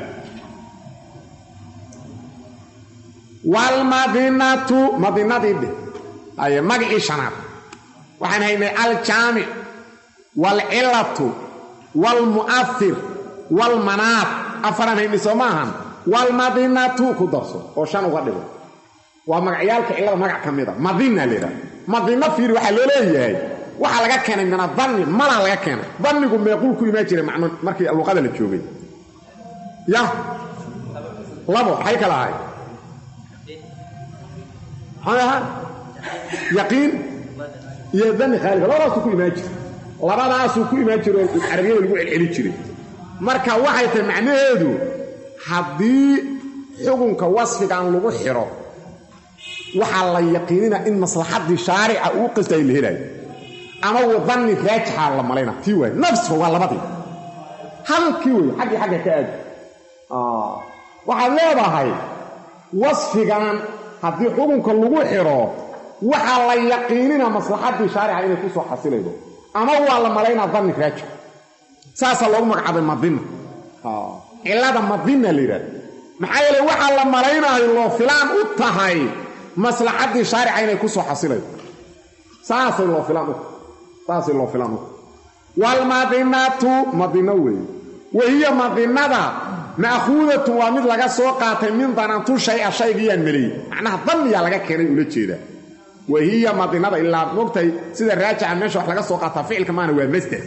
[SPEAKER 1] waalmadinatu madinadii dhe aye magacii shanaad waxaan haynay aljaamic waalcilatu waalmu'afir waalmanaat afaraan haynay soo maahan waalmadinatu ku darso oo shan uga dhigo waa magacyaalka cillada magac ka mida madina laydhaha madino fiiri waxaa loo leeyahay waxaa laga keenay min adanni malaa laga keenay dannigu meequu ku imaan jiray macno markii luqada la joogay ya labo maxay kala ahay maxay ahaa yaqiin iyo danni khaalika labadaasuu ku imaan jiray labadaasuu ku imaan jiray oo carabiyada lagu celceli jiray marka waxay tahay macnaheedu haddii xukunka wasfigan lagu xidho waxaa la yaqiinina in maslaxaddii shaarica uu qastay la helaayo ama wadanni raajixaa la malayna tii waay nafsfa waa labadii halkii wey xaggii xagga ka aadi waxaad leedahay wasfigan haddii xukunka lagu xidho waxaa la yaqiinina maslaxaddii shaarica inay ku soo xasilaydo ama waa la malaynaa danni raajix saasaa loogu magacaabay madina cillada madina la yidhahda maxaa yeele waxaa la malaynayo loo filaan u tahay maslaxaddii shaarica inay ku soo xasilaydo saasay loo filaan u saasay loo filaan u waalmadinatu madino weeye wahiya madinada ma'khuudatun waa mid laga soo qaatay min danantu shay-a shaygiyaan meleyey macnaha danniyaa laga keenay ula jeedaa wahiya madinada ilaa mogtahay sida raajica meesha wax laga soo qaataa ficilka maana waa masder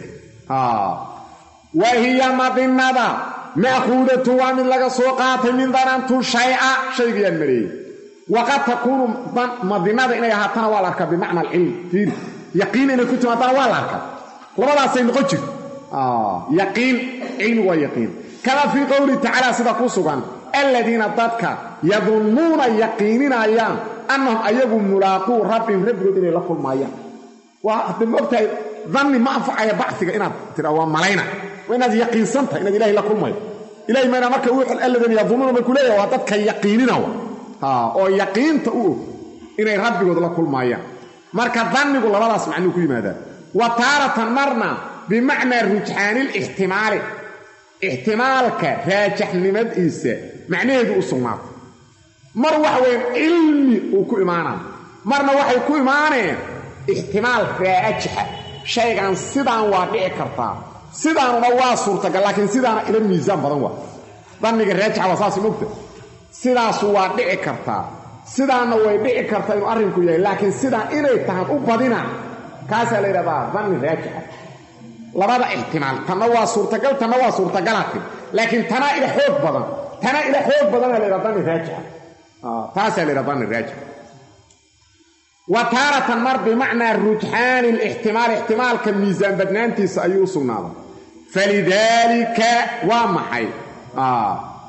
[SPEAKER 1] wahiya madinada ma'khuudatun waa mid laga ssoo qaatay min danantu shay-a shaygiyaan meleeyey waqad takuunu madinada inay ahaatana waa la arkaa bimacna alcilm fiiri yaqiin inay ku timaadana waa la arkaa labadaasay noqon jirto yaqiin cilmi waa yaqiin kama fii qowlihi tacaala sida ku sugan aladiina dadka yadunnuuna yaqiininayaan annahum ayagu mulaaquu rabbihim rabbigood inay la kulmaayaan waa hadda ma ogtahay danni ma anfacaya bacsiga inaad tira waa malayna waa inaad yaqiinsantahay inaad ilahay la kulmayo ilahay mayna marka aladiina yadunnuuna bay ku leeyahay waa dadka yaqiinina oo yaqiinta u og inay rabbigood la kulmaayaan marka dannigu labadaas macnuu ku yimaadaa wa taaratan marna bimacnaa rujxaanilixtimaali ixtimaalka raajaxnimadiisa macnaheedu u sugnaatay mar waxa weyan cilmi uu ku imaanaa marna waxay ku imaaneen ixtimaal raajixa shaygan sidaan waa dhici kartaa sidaanuna waa suurtagal laakiin sidaana ila miisaan badan waa danniga raajixa waa saas mogta sidaasu waa dhici kartaa sidaanna way dhici kartaa inuu arrinku yahay laakiin sidaan inay tahan u badina kaasaa la yidhahdaa danni raajixa labada ixtimaal tanna waa suurtagal tanna waa suurtagalaatin laakiin tanaa ila xoog badan tanaa ila xoog badana la yidhaha danni raajixa taasaa la yidhaha danni raajixa wa taaratan mar bimacnaa rujxaani lixtimaal ixtimaalka miisaan badnaantiisa ayuu u sugnaaday falidaalika waa maxay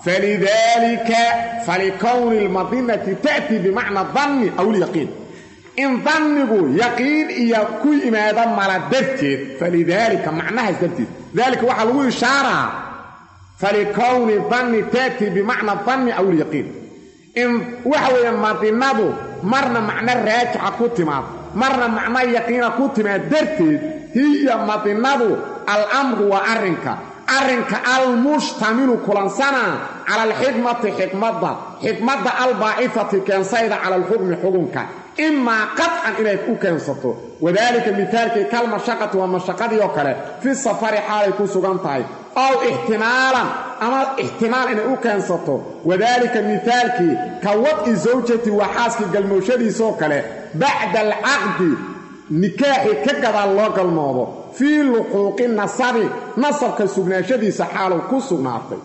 [SPEAKER 1] falidaalika falikowni lmadinati ta'tii bimacna danni aw lyaqiin in dannigu yaqiin iyo ku yimaado mala darteed falidaalika macnahaas darteed daalika waxaa lagu ishaaraa falikowni danni taatii bimacna danni aw ilyaqiin in waxa weeye madinadu marna macno raajixa ku timaad marna macno yaqiina ku timaad darteed hiya madinadu alamru waa arrinka arrinka almushtamilu kulansanaa cala alxikmati xikmadda xikmadda albaa'ifati keensayda cala alxukmi xukunka imaa qadcan inayd u keensato wadaalika mihaalkii kalmashaqati waa mashaqadii oo kale fi safari xaalay ku sugan tahay ow ixtimaalan ama ixtimaal inay u keensato wadaalika mihaalkii ka wad'i zawjati waa xaaskii galmooshadiisoo kale bacda alcaqdi nikaaxii ka gadaal loo galmoodo fii luxuuqi nasabi nasabka sugnaashadiisa xaalow ku sugnaatay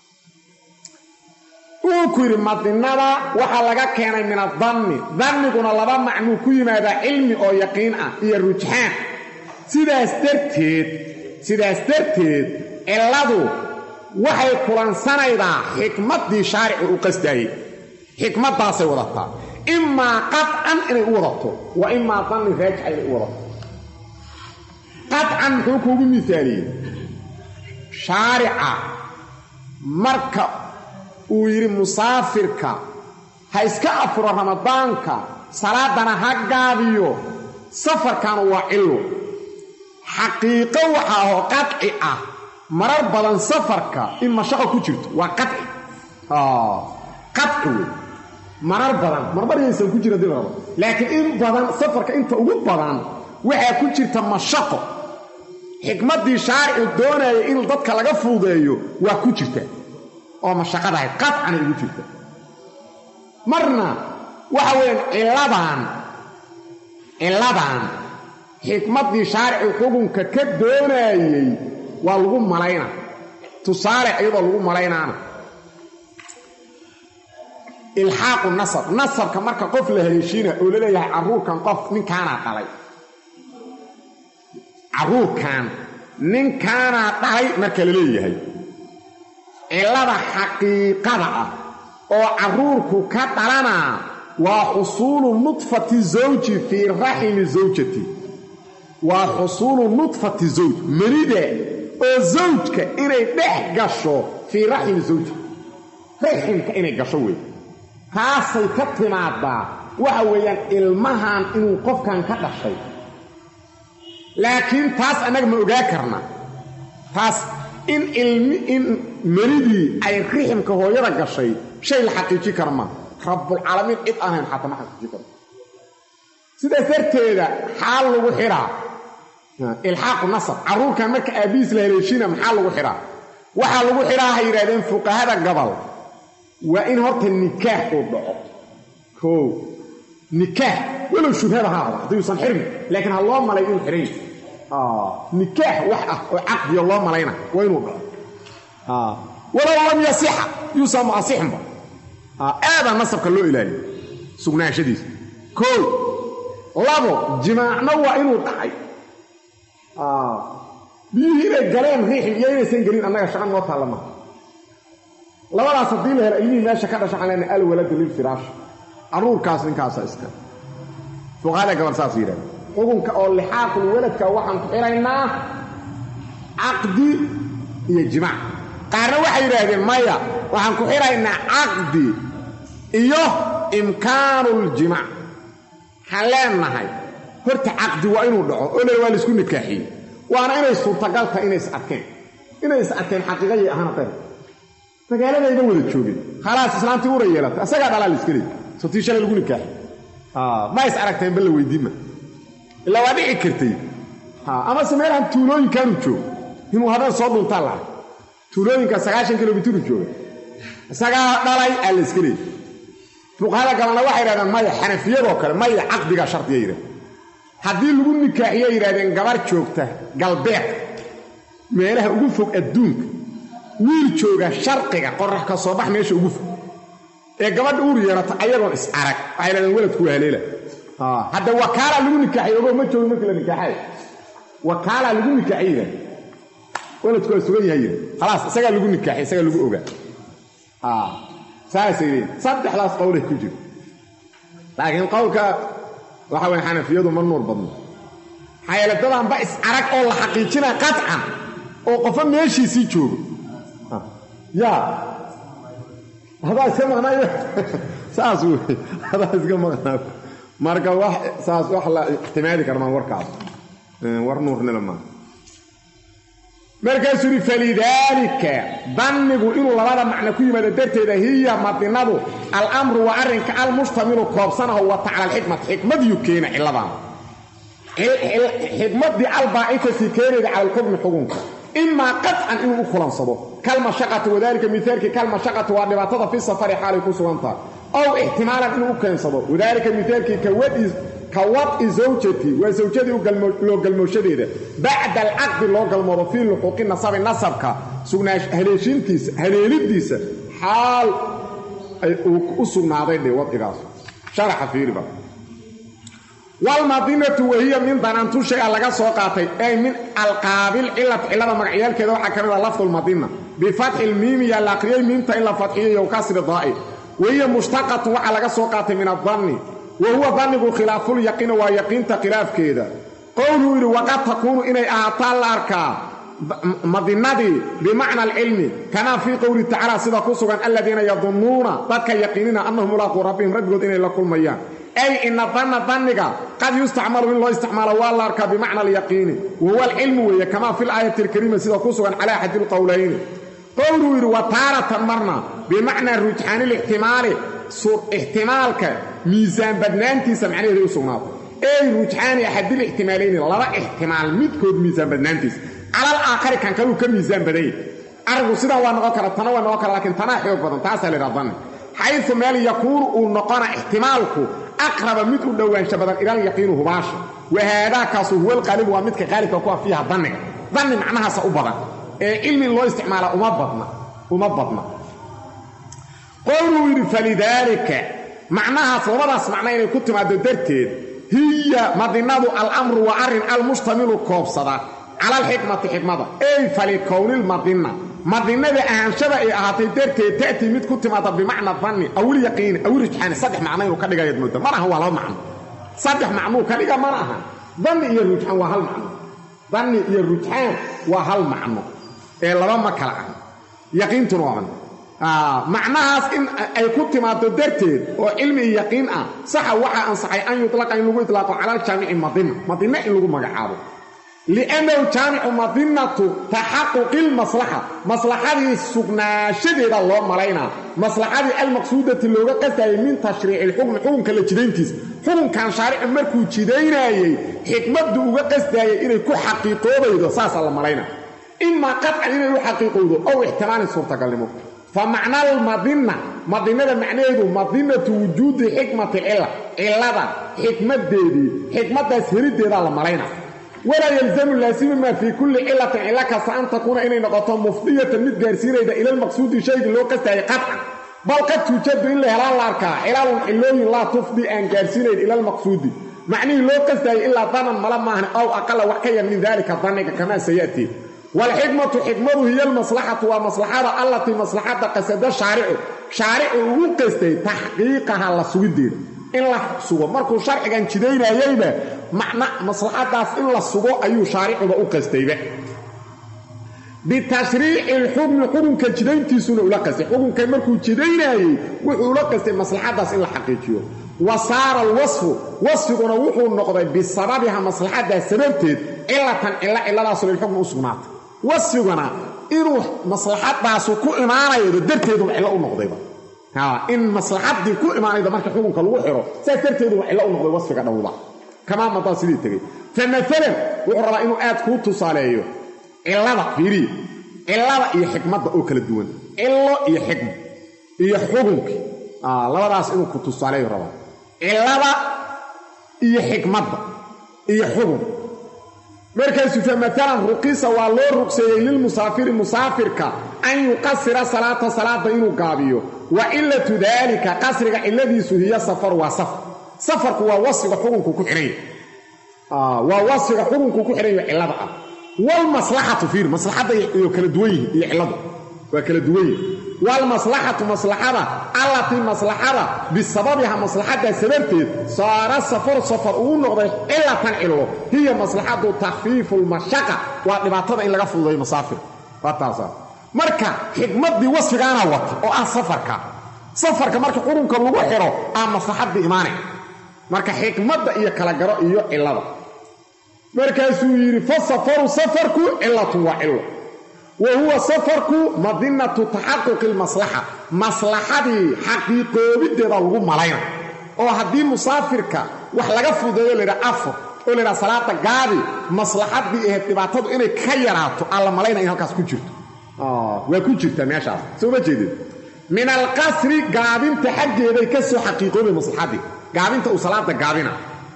[SPEAKER 1] wuu ku yidhi madinada waxaa laga keenay min adanni danniguna laba macnuu ku yimaadaa cilmi oo yaqiin ah iyo rujxaan sidaas darteed sidaas darteed cilladu waxay kulansanaydaa xikmaddii shaaricu u qasdaayey xikmaddaasay wadataa imaa qadcan inay u wadato wa imaa danni raajixa inay u wadato qadcan muxuu kuugu misaaliyey shaarica marka uu yidhi musaafirka ha iska afuro ramadaanka salaadana ha gaabiyo safarkana waa cillo xaqiiqo waxa ahoo qadci ah marar badan safarka in mashaqo ku jirto waa qaci qaci wey marar badan marmaryaysan ku jirin dib rabo laakiin in badan safarka inta ugu badan waxaa ku jirta mashaqo xikmaddii shaaricu doonaya in dadka laga fuudeeyo waa ku jirta oo mashaqadahay qadcana ugu jirta marna waxa weeyaan cilladan cilladan xikmaddii shaaricu xukunka ka doonaayey waa lagu malayna tusaale iyadoo lagu malaynaana ilxaaqu nasab nasabka marka qof la haleeshiina oo la leeyahay carruurkan qof ninkaanaa dhalay carruurkan ninkaanaa dhalay marka la leeyahay cillada xaqiiqada ah oo carruurku ka dhalanaa waa xusuulu nudfati zawji fii raximi zawjati waa xusuulu nudfati zawj manida oo zawjka inay dhex gasho fii raximi zawji raximka inay gasho wey taasay ka timaadaa waxa weeyaan ilmahan inuu qofkan ka dhashay laakiin taas annaga ma ogaa karna taas in ilmi in manidii ay riximka hooyada gashay shay la xaqiiji kara maa rabbulcaalamiin cid ahayn xataa ma xaqiiji karo sidaas darteeda xaal lagu xidhaa ilxaaqu nasab carruurkan marka aabbihiis la haleeshiina maxaa lagu xidhaa waxaa lagu xidhaa ha yidhahdeen fuqahada gobol waa in horta nikaax uu dhaco koo nikaax walow shubhada ha ahda haddayuusan xirmi laakiin ha loo malay inuu xidhan yahay nikaax wax ah oo caqdiyo loo malayna waa inuu dhaco walow lam yasixa yuusan muasixinba aadaa nasabka loo ilaaliyo sugnaanshadiisa koo labo jimaacna waa inuu dhacay biyihii inay galeen riixim iyo inaysan gelin annaga shaqa noo taalla maha labadaas haddii la helo ilmihii meesha ka dhasha waxaan leenahay alwaladu lilfiraash carruurkaas ninkaasa iska fuqahada gabal saas yidhahda xukunka oo lixaaqul waladka waxaan ku xiraynaa caqdi iyo jimaac qaarna waxay yidhaahdeen maya waxaan ku xiraynaa caqdi iyo imkaanuuljimaac waxaan leenahay horta caqdi waa inuu dhaco oo le waa laisku nikaaxiyey waana inay suurtagal tahay inay is arkeen inay is arkeen xaqiiqayay ahaan qeyr magaaladayba wada joogeen khalaas islaamtii ura yeelata isagaa dhalaa la iska leey sotii shalay lagu nikaaxi ma is aragteen bal la weydiinma ilaa waa dhici kartay amase meelahan tuulooyinkaanu joogo inuu habeen soo dhuntaa laha tuulooyinka sagaashan kilomitru jooga isagaa dhalay aa la iska leeyay fuqahada gabalna waxay yidhahdeen maya xanafiyadoo kale maya caqdigaa shardiya yidhahdeen haddii lagu nikaaxiya yidhahdeen gabar joogta galbeed meelaha ugu fog adduunka wiil jooga sharqiga qorax ka soo bax meesha ugu fog ee gabadha uur yeerata ayagoon is arag waxay yidhahdeen weladku waa haleela hadda wakaalaa lagu nikaaxiy ogo ma joogin markii la nikaaxay wakaalaa lagu nikaaxiy yidhahde weladku waa sugan yahay yidhi khalaas isagaa lagu nikaaxiy isagaa lagu ogaa saasay leeyiin saddexdaas qowlay ku jira laakiin qowlka waxa weye xanafiyadu ma nuur badno xayeeladadanba is arag oo la xaqiijinaa qaطcan oo qofa meeshiisii joogo yaa hadaa iska maqnaayo saas wey hadaa iska maqnaayo marka wax saas wax la ixtimaali karmaan warkaas war nuurnila maa markaasuu yidhi falidaalika dannigu inuu labada macno ku yimaado darteeda hiya madinadu alamru waa arrinka almushtamilu koobsanaho wata cala alxikmati xikmadiyu keena cilladan xikmadii albaa'ifati keenayda cala alxukmi xukunka imaa qadcan inuu u kulansado kalmashaqati wadaalika mihaalkii kalmashaqati waa dhibaatada fi safari xaalay ku sugan tahay ow ixtimaalan inuu u keensado wadaalika mihaalkii ka wad'i zawjati waa zawjadii loo galmooshadeeda bacda alcaqdi loo galmoodo fii luxuuqi nasabi nasabka haleeshiintiisa haleelidiisa xaal uu u sugnaaday dhe wadcigaas sharaxa fiiriba walmadinatu wahiya min danantu shay-a laga soo qaatay ay min alqaabil cilati cillada magacyaalkeeda waxaa ka mid a lafdulmadina bifatxi lmiimi yaa la aqriyey miimta in la fadxiyayo kasri daa'i wahiya mushtaqatu waxaa laga soo qaatay min adanni wa huwa dannigu khilaafulyaqiina waa yaqiinta khilaafkeeda qowluu yidhi waqad takuunu inay ahaataan la arkaa madinadii bimacna alcilmi kamaa fii qowlihi tacaala sida ku sugan aladiina yadunnuuna dadka yaqiinina annahum mulaaquu rabbihim rabbigood inay la kulmayaan ay ina danna danniga qad yustacmalu in loo isticmaalo waa la arkaa bimacna alyaqiini wa huwa alcilmu weeye kamaa fi laayati alkariima sida ku sugan calaa axadi lqowlayni qowluu yidhi wa taaratan marna bimacnaa rujxaani lixtimaali ixtimaalka miisaan badnaantiisa macnaheeday u sugnaato ey rujxaani axadil ixtimaalayni laba ixtimaal midkood miisaan badnaantiisa calal aakhari kan kaluu ka miisaan badanya arigu sidan waa noqon kara tana waa noqon kara lakiin tanaa xoog badan taasaa la ydhaha danni xayu meel yakuunu uu noqona ixtimaalku aqraba mid u dhowaansha badan ilalyaqiinu hubaasha wahaadaakaasu huwa alqaalibu waa midka qaalibka ku afiiha danniga danni macnahaasa u badan ee cilmi loo isticmaala uma badna uma badna qowluu yidhi falidaalika macnahaas labadaas macno inay ku timaado darteed hiya madinadu alamru waa arrin almushtamilu koobsada cala alxikmati xikmada ey falikownilmadina madinada ahaanshada ay ahaatay darteed ta'tii mid ku timaada bimacna danni awilyaqiini awirujxaani saddex macno inuu ka dhigayaad mooda mana aha waa laba macno saddex macnuu ka dhiga mana aha danni iyo rujxaan waa hal macno danni iyo rujxaan waa hal macno ee laba ma kala ah yaqiintuna waa macnahaas in ay ku timaado darteed oo cilmi iyo yaqiin ah saxa waxaa ansaxay an yutlaqa in lagu itlaaqo cala aljaamici madina madina in lagu magacaabo liannahu jaamicu madinatu taxaquqi lmaslaxa maslaxadii sugnaanshadeeda loo malaynaa maslaxadii almaqsuudati looga qastayay min tashriici lxukmi xukunka la jidayntiisa xukunkan shaarici markuu jidaynaayey xikmaddu uga qasdaayay inay ku xaqiiqoobaydo saasaa la malaynaa imaa qadcan inay u xaqiiqowdo ow ixtimaalin suurtagalnimo fa macna almadina madinada macnaheedu madinatu wujuudi xikmati cilla cillada xikmaddeedii xikmaddaas heliddeedaa la malaynaa walaa yalzamu laasima maa fii kulli cilatin cilo kasta an takuuna inay noqoto mufdiyatan mid gaarsiinayda ila lmaqsuudi shaygii loo qastaayay qadcan bal qad tuujadu in la helaan la arkaa cilalun cilooyin laa tufdi aan gaarsiinayn ila lmaqsuudi macnihii loo qastaayay ilaa danan mala maahan ow aqala wax ka yar min daalika danniga kamaa sayatii waalxikmatu xikmadu hiya almaslaxatu waa maslaxada allatii maslaxadda qasada shaaricu shaaricu ugu qastay taxqiiqaha la sugiddeeda in la sugo markuu sharcigan jidaynayeyba macna maslaxadaas in la sugo ayuu shaaricuba u qastayba bitashriici lxukmi xukunka jidayntiisuna ula qastay xukunkan markuu jidaynayey wuxuu ula qastay maslaxadaas in la xaqiijiyo wa saara alwasfu wasfiguna wuxuu noqday bisababiha maslaxadaas sababteed cilatan cilo ciladaasoo lilxukmi u sugnaatay wasfiguna inuu maslaxadaasu ku imaanaydo darteeduba cillo u noqdayba in maslaxadii ku imaanayda marka xukunka lagu xiro saas darteeduba cillo u noqday wasfiga dhowba kamaa madaa sidii tegey fa maalan wuxuu rabaa inuu aad kuu tusaaleeyo cillada fiiriya cillada iyo xikmadda oo kala duwan cillo iyo xikma iyo xukunkii labadaas inuu ku tusaaleeyo rabaa cillada iyo xikmadda iyo xukunka markaasuu fa maalan ruqisa waa loo ruqseeyey lilmusaafiri musaafirka an yuqasira salaata salaada inuu gaabiyo wa cilatu daalika qasriga cilladiisu hiya safar waa safar safarku waa wasfiga xukunku ku xidhanya waa wasfiga xukunku ku xidhanyo cillada ah walmaslaxatu fiir maslaxadda iyo kala duwan yihin iyo cilladu waa kala duwan yihin waalmaslaxatu maslaxada allatii maslaxada bisababiha maslaxaddaa sababteed saara safaru safar uu noqday cilatan cillo hiya maslaxadu takfiifu lmashaqa waa dhibaatada in laga fududayo masaafir waa taasa marka xikmaddii wasfigaana wata oo ah safarka safarka marka qurunka lagu xidho aa maslaxaddii imaane marka xikmadda iyo kala garo iyo cillada markaasuu yidhi fa safaru safarku cilatun waa cillo wa huwa safarku madinatu taxaquqi lmaslaxa maslaxadii xaqiiqoobiddeeda lagu malayna oo haddii musaafirka wax laga fudeeyo laydhaha afar oo laydhaha salaada gaabi maslaxaddii ahayd dhibaatadu inay ka yaraato aan la malayna in halkaas ku jirto waa ku jirta meeshaas soo ma jeedin min alqasri gaabinta xaggeeday ka soo xaqiiqoobay maslaxaddii gaabinta uu salaada gaabina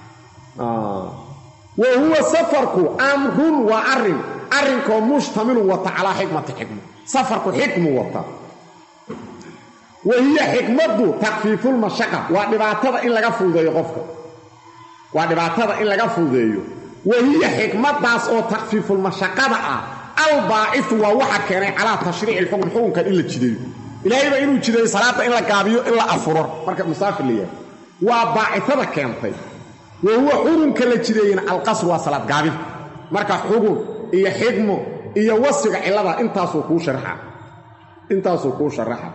[SPEAKER 1] wa huwa safarku amrun waa arrin arrinkoo mushtamilun wata calaa xikmati xikma safarku xikmu wata wa hiya xikmaddu takfiifulmashaqa waa dhibaatada in laga fududeeyo qofka waa dhibaatada in laga fududeeyo wa hiya xikmaddaas oo takfiifulmashaqada ah albaacifu waa waxa keenay calaa tashriici lxukm xukunkan in la jideeyo ilaahayba inuu jideeyo salaada in la gaabiyo in la afuro marka musaafir la yahay waa baacitada keentay wa huwa xukunka la jideeyena alqasr waa salaad gaabinta marka xugun iyo xikmo iyo wasfiga cillada intaasuu kuu sharaxa intaasuu kuu sharaxa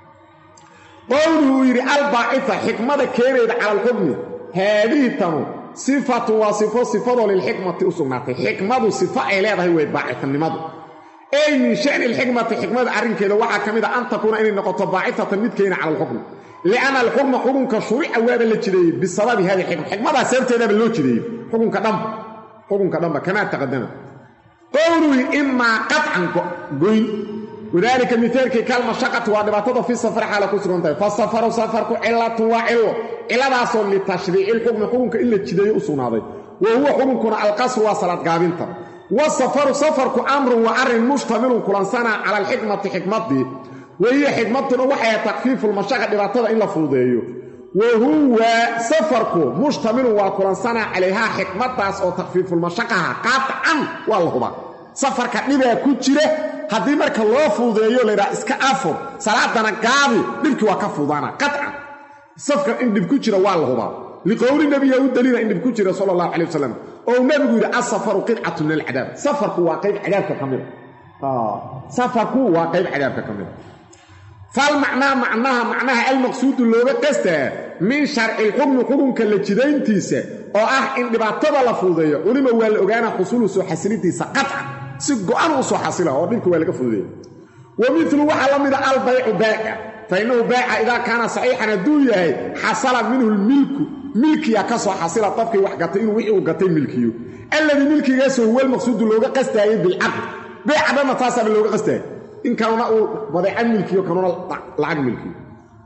[SPEAKER 1] qowluhu uu yidhi albaacifa xikmada keenayda cala alxukmi haadihi tanu sifatu waa sifo sifadoo lilxikmati u sugnaatay xikmadu sifo ay leedahay wey baacifanimadu ey min shani lxikmati xikmada arrinkeeda waxaa ka mid a an takuuna inay noqoto baacifatan mid keena cala alxukmi lianna alxukma xukunka shurica waaba la jideeyey bisababi hadi xikma xikmadaa sababteedaba loo jideeyey xukunka dhanba xukunka dhanba kamaa taqadama qowluhi imaa qaطcan goyn wadaalika mihaalkii kalmashaqati waa dhibaatada fi safar xaala ku sugan tahay fasafaru safarku cilatun waa cillo ciladaasoo litashriici lxukmi xukunka in la jideeyo u sugnaaday wa huwa xukunkuna alqasru waa salaad gaabinta wasafaru safarku amrun waa arrin mushtamilun kulansanaa cala alxikmati xikmadii wahiya xikmaduna waxay takfiifu lmashaqa dhibaatada in la fududeeyo wa huwa safarku mushtamilun waa kulansanaa calayhaa xikmadaas oo takfiifulmashaqaha qaطcan waa la hubaa safarka dhibaa ku jira haddii marka loo fududeeyo laydhaha iska afur salaadana gaabi dhibkii waa ka fududaana qaطcan safkar in dhib ku jira waa la hubaa liqowli nabiya u daliila in dhib ku jira sala allahu calay wasalam oo nabigu yidhi asafaru qidcatu min alcadaab safarku waa qayb cadaabka ka mida safarku waa qayb cadaabka ka mida falmacnaa macnaha macnaha almaqsuudu looga qastaa min sharci lxukmi xukunka la jidayntiisa oo ah in dhibaatada la fududeeyo culima waa la ogaana xusuulu soo xasilidiisa qaطcan si go-an u soo xasila oo dhibka waa laga fududeeya wa milu waxaa la mida albaycu baaca fa innahu baaca idaa kaana saxiixan hadduu yahay xasala minhu lmilku milkiya ka soo xasila qofkii wax gatay inuu wixii uu gatay milkiyo alladii milkigaasoo huwa almaqsuudu looga qastaayey bilcaqd beeca dhanna taasaaba looga qastaayay in kanuna uu badeecan milkiyo kanuna lacag milkiyo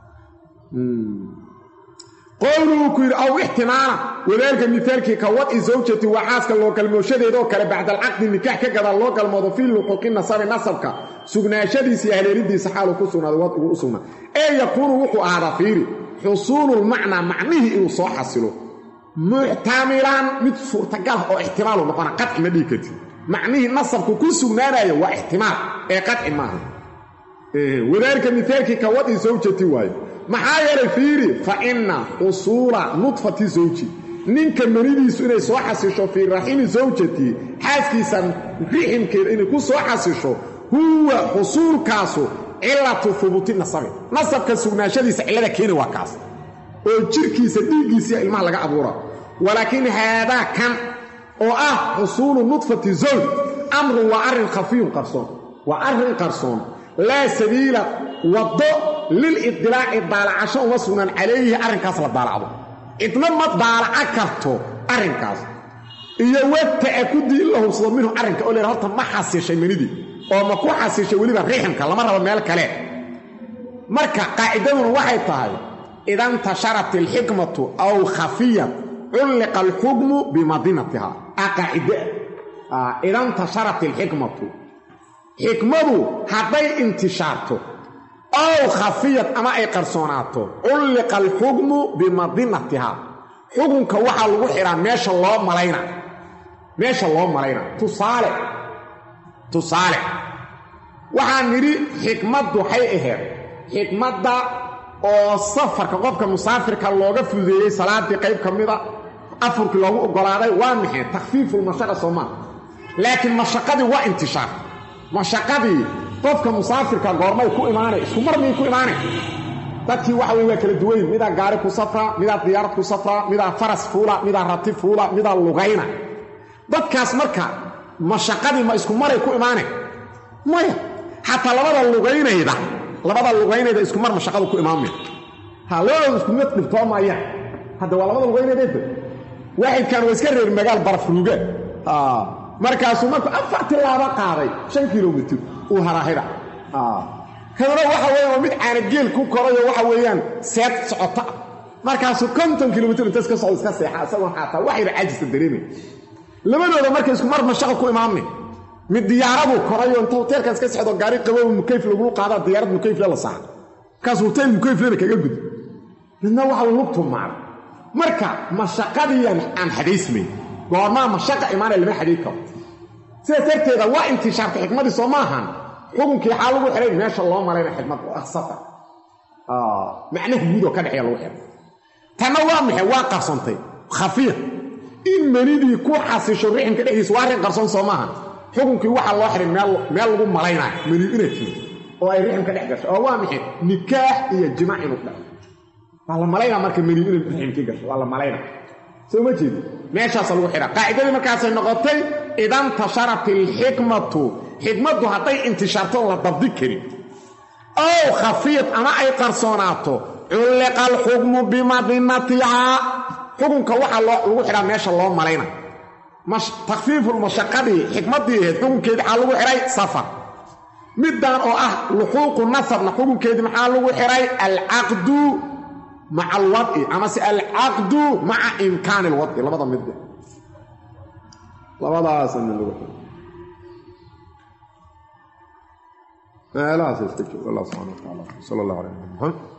[SPEAKER 1] qowluhu ku yidhi aw ixtimaala wadaalka mihaalkii ka wadci zawjati waa xaaska loo galmooshadeedoo kale bacda alcaqdi nikaax ka gadaal loo galmoodo fii luquuqi nasabi nasabka sugnaashadiisa iyo haleelidiisa xaaluu ku sugnaaday wadcigu u sugnaa ee yakuunu wuxuu ahaadaa fiiri xusuululmacnaa macnihii inuu soo xasilo muxtamilan mid suurtagal oo ixtimaalu noqona qaci ma dhihi karti macnihii nasabku ku sugnaanaya waa ixtimaal ee qaci maaha wadaalika mihaalkii ka wadci zawjati waaye maxaa yeelay fiiri fa inna xusuula nudfati zawji ninka manidiisu inay soo xasisho fii raximi zawjati xaaskiisa riximkeeda inay ku soo xasisho huwa xusuulkaasu cilatu hubuuti nasabi nasabka sugnaashadiisa cillada keeni waa kaas oo jirkiisa dhiiggiisiya ilmaha laga abuura walaakiin haadaa kan oo ah xusuulu nudfati zawj amrun waa arrin khafiyun qarsoon waa arrin qarsoon laa sabiila waddo lilidilaaci daalacasho uma sugnaan calayhi arrinkaas la daalacdo cidna ma daalaca karto arrinkaas iyo wata'akudi in la hubsado minhu arrinka oo leha horta ma xasishay manidii oo ma ku xasishay weliba riximka lama rabo meel kale marka qaacidaduna waxay tahay ida ntasharat alxikmatu aw khafiyat culliqa alxukmu bimadinatiha a qaacide ida ntasharat alxikmatu xikmadu hadday intishaarto ow khafiyad ama ay qarsoonaato culliqa alxukmu bimadinatiha xukunka waxaa lagu xidhaa meesha loo malayna meesha loo malayna tusaale tusaale waxaan nidhi xikmaddu waxay ahayd xikmadda oo safarka qofka musaafirka looga fududeeyey salaadii qayb ka mida afurkii loogu oggolaaday waa maxay takhfiifulmashaqa soo maaha laakiin mashaqadii waa intishaar mashaqadii qofka musaafirka goormay ku imaanay isku mar miyay ku imaanay dadkii waxa wey waa kala duwayn midaa gaari ku safraa midaa diyaarad ku safraa midaa faras fuula midaa rati fuula midaa lugayna dadkaas marka mashaqadii ma isku maray ku imaane maya xataa labada lugaynayda labada lugaynayda isku mar mashaqadu ku imaamaya ha labadooda isku mid dhibtoomayaan hadda waa labada lugaynaydeeda waaxidkan waa iska reer magaal barafruuga markaasuu markuu afar tilaabo qaaday shan kilomitr uu haraahida kadana waxa weeyaan waa mid caanageel ku korayo waxa weeyaan seed socota markaasuu konton kilomitr inta iska socdo iska seexa isagoo xaataa waxayna caajista dareemay labadooda marka isku mar mashaqa ku imaamay mid diyaaraduu korayo inta hoteelkan iska socdo gaari qabow mukayf lagulu qaadaa diyaarad mukayfle la saara markaas hoteel mukayflena kaga gud midna waxa lugtu maara marka mashaqadii aan xadaysmayn goormaa mashaqa imaanaya lama xadayn karo sidaas darteeda waa intishaarta xikmadii soo ma ahan xukunkii xaa lagu xihay meesha loo marayna xikmad oo ah safar macnaha guudoo ka dhexeeya lagu xihay tanna waa maxay waa qarsoontay khafiya in menidii ku xasisho riximka dhexdiisa waa arrin qarsoon soo maaha xukunkii waxaa loo xihay meel lagu malaynayo meni inay timi oo ay riximka dhex gasho oo waa maxay nikaax iyo jimaac inuu dhaco waa la malaynaa marka meni inay riximkii gasho waa la malaynaa soo ma jeedi meeshaasa lagu xidhaa qaacidadii markaasay noqotay idan tasharat ilxikmatu xikmaddu hadday intishaartoon la dabdi karin ow khafiid ama ay qarsoonaato culliqa alxukmu bimadinatihaa xukunka waxaa lagu xidhaa meesha loo malayna takhfiifulmashaqadii xikmaddii ahayd xukunkeedii maxaa lagu xidhay safar middan oo ah luxuuqu nasabna xukunkeedii maxaa lagu xidhay alcaqdu maca alwad'i amase alcaqdu maca imkaani alwad'i labada mid labadaasa mid lagu xidhay meelahaas iska joog allah subxana wa taala sala allah alay ali maxamed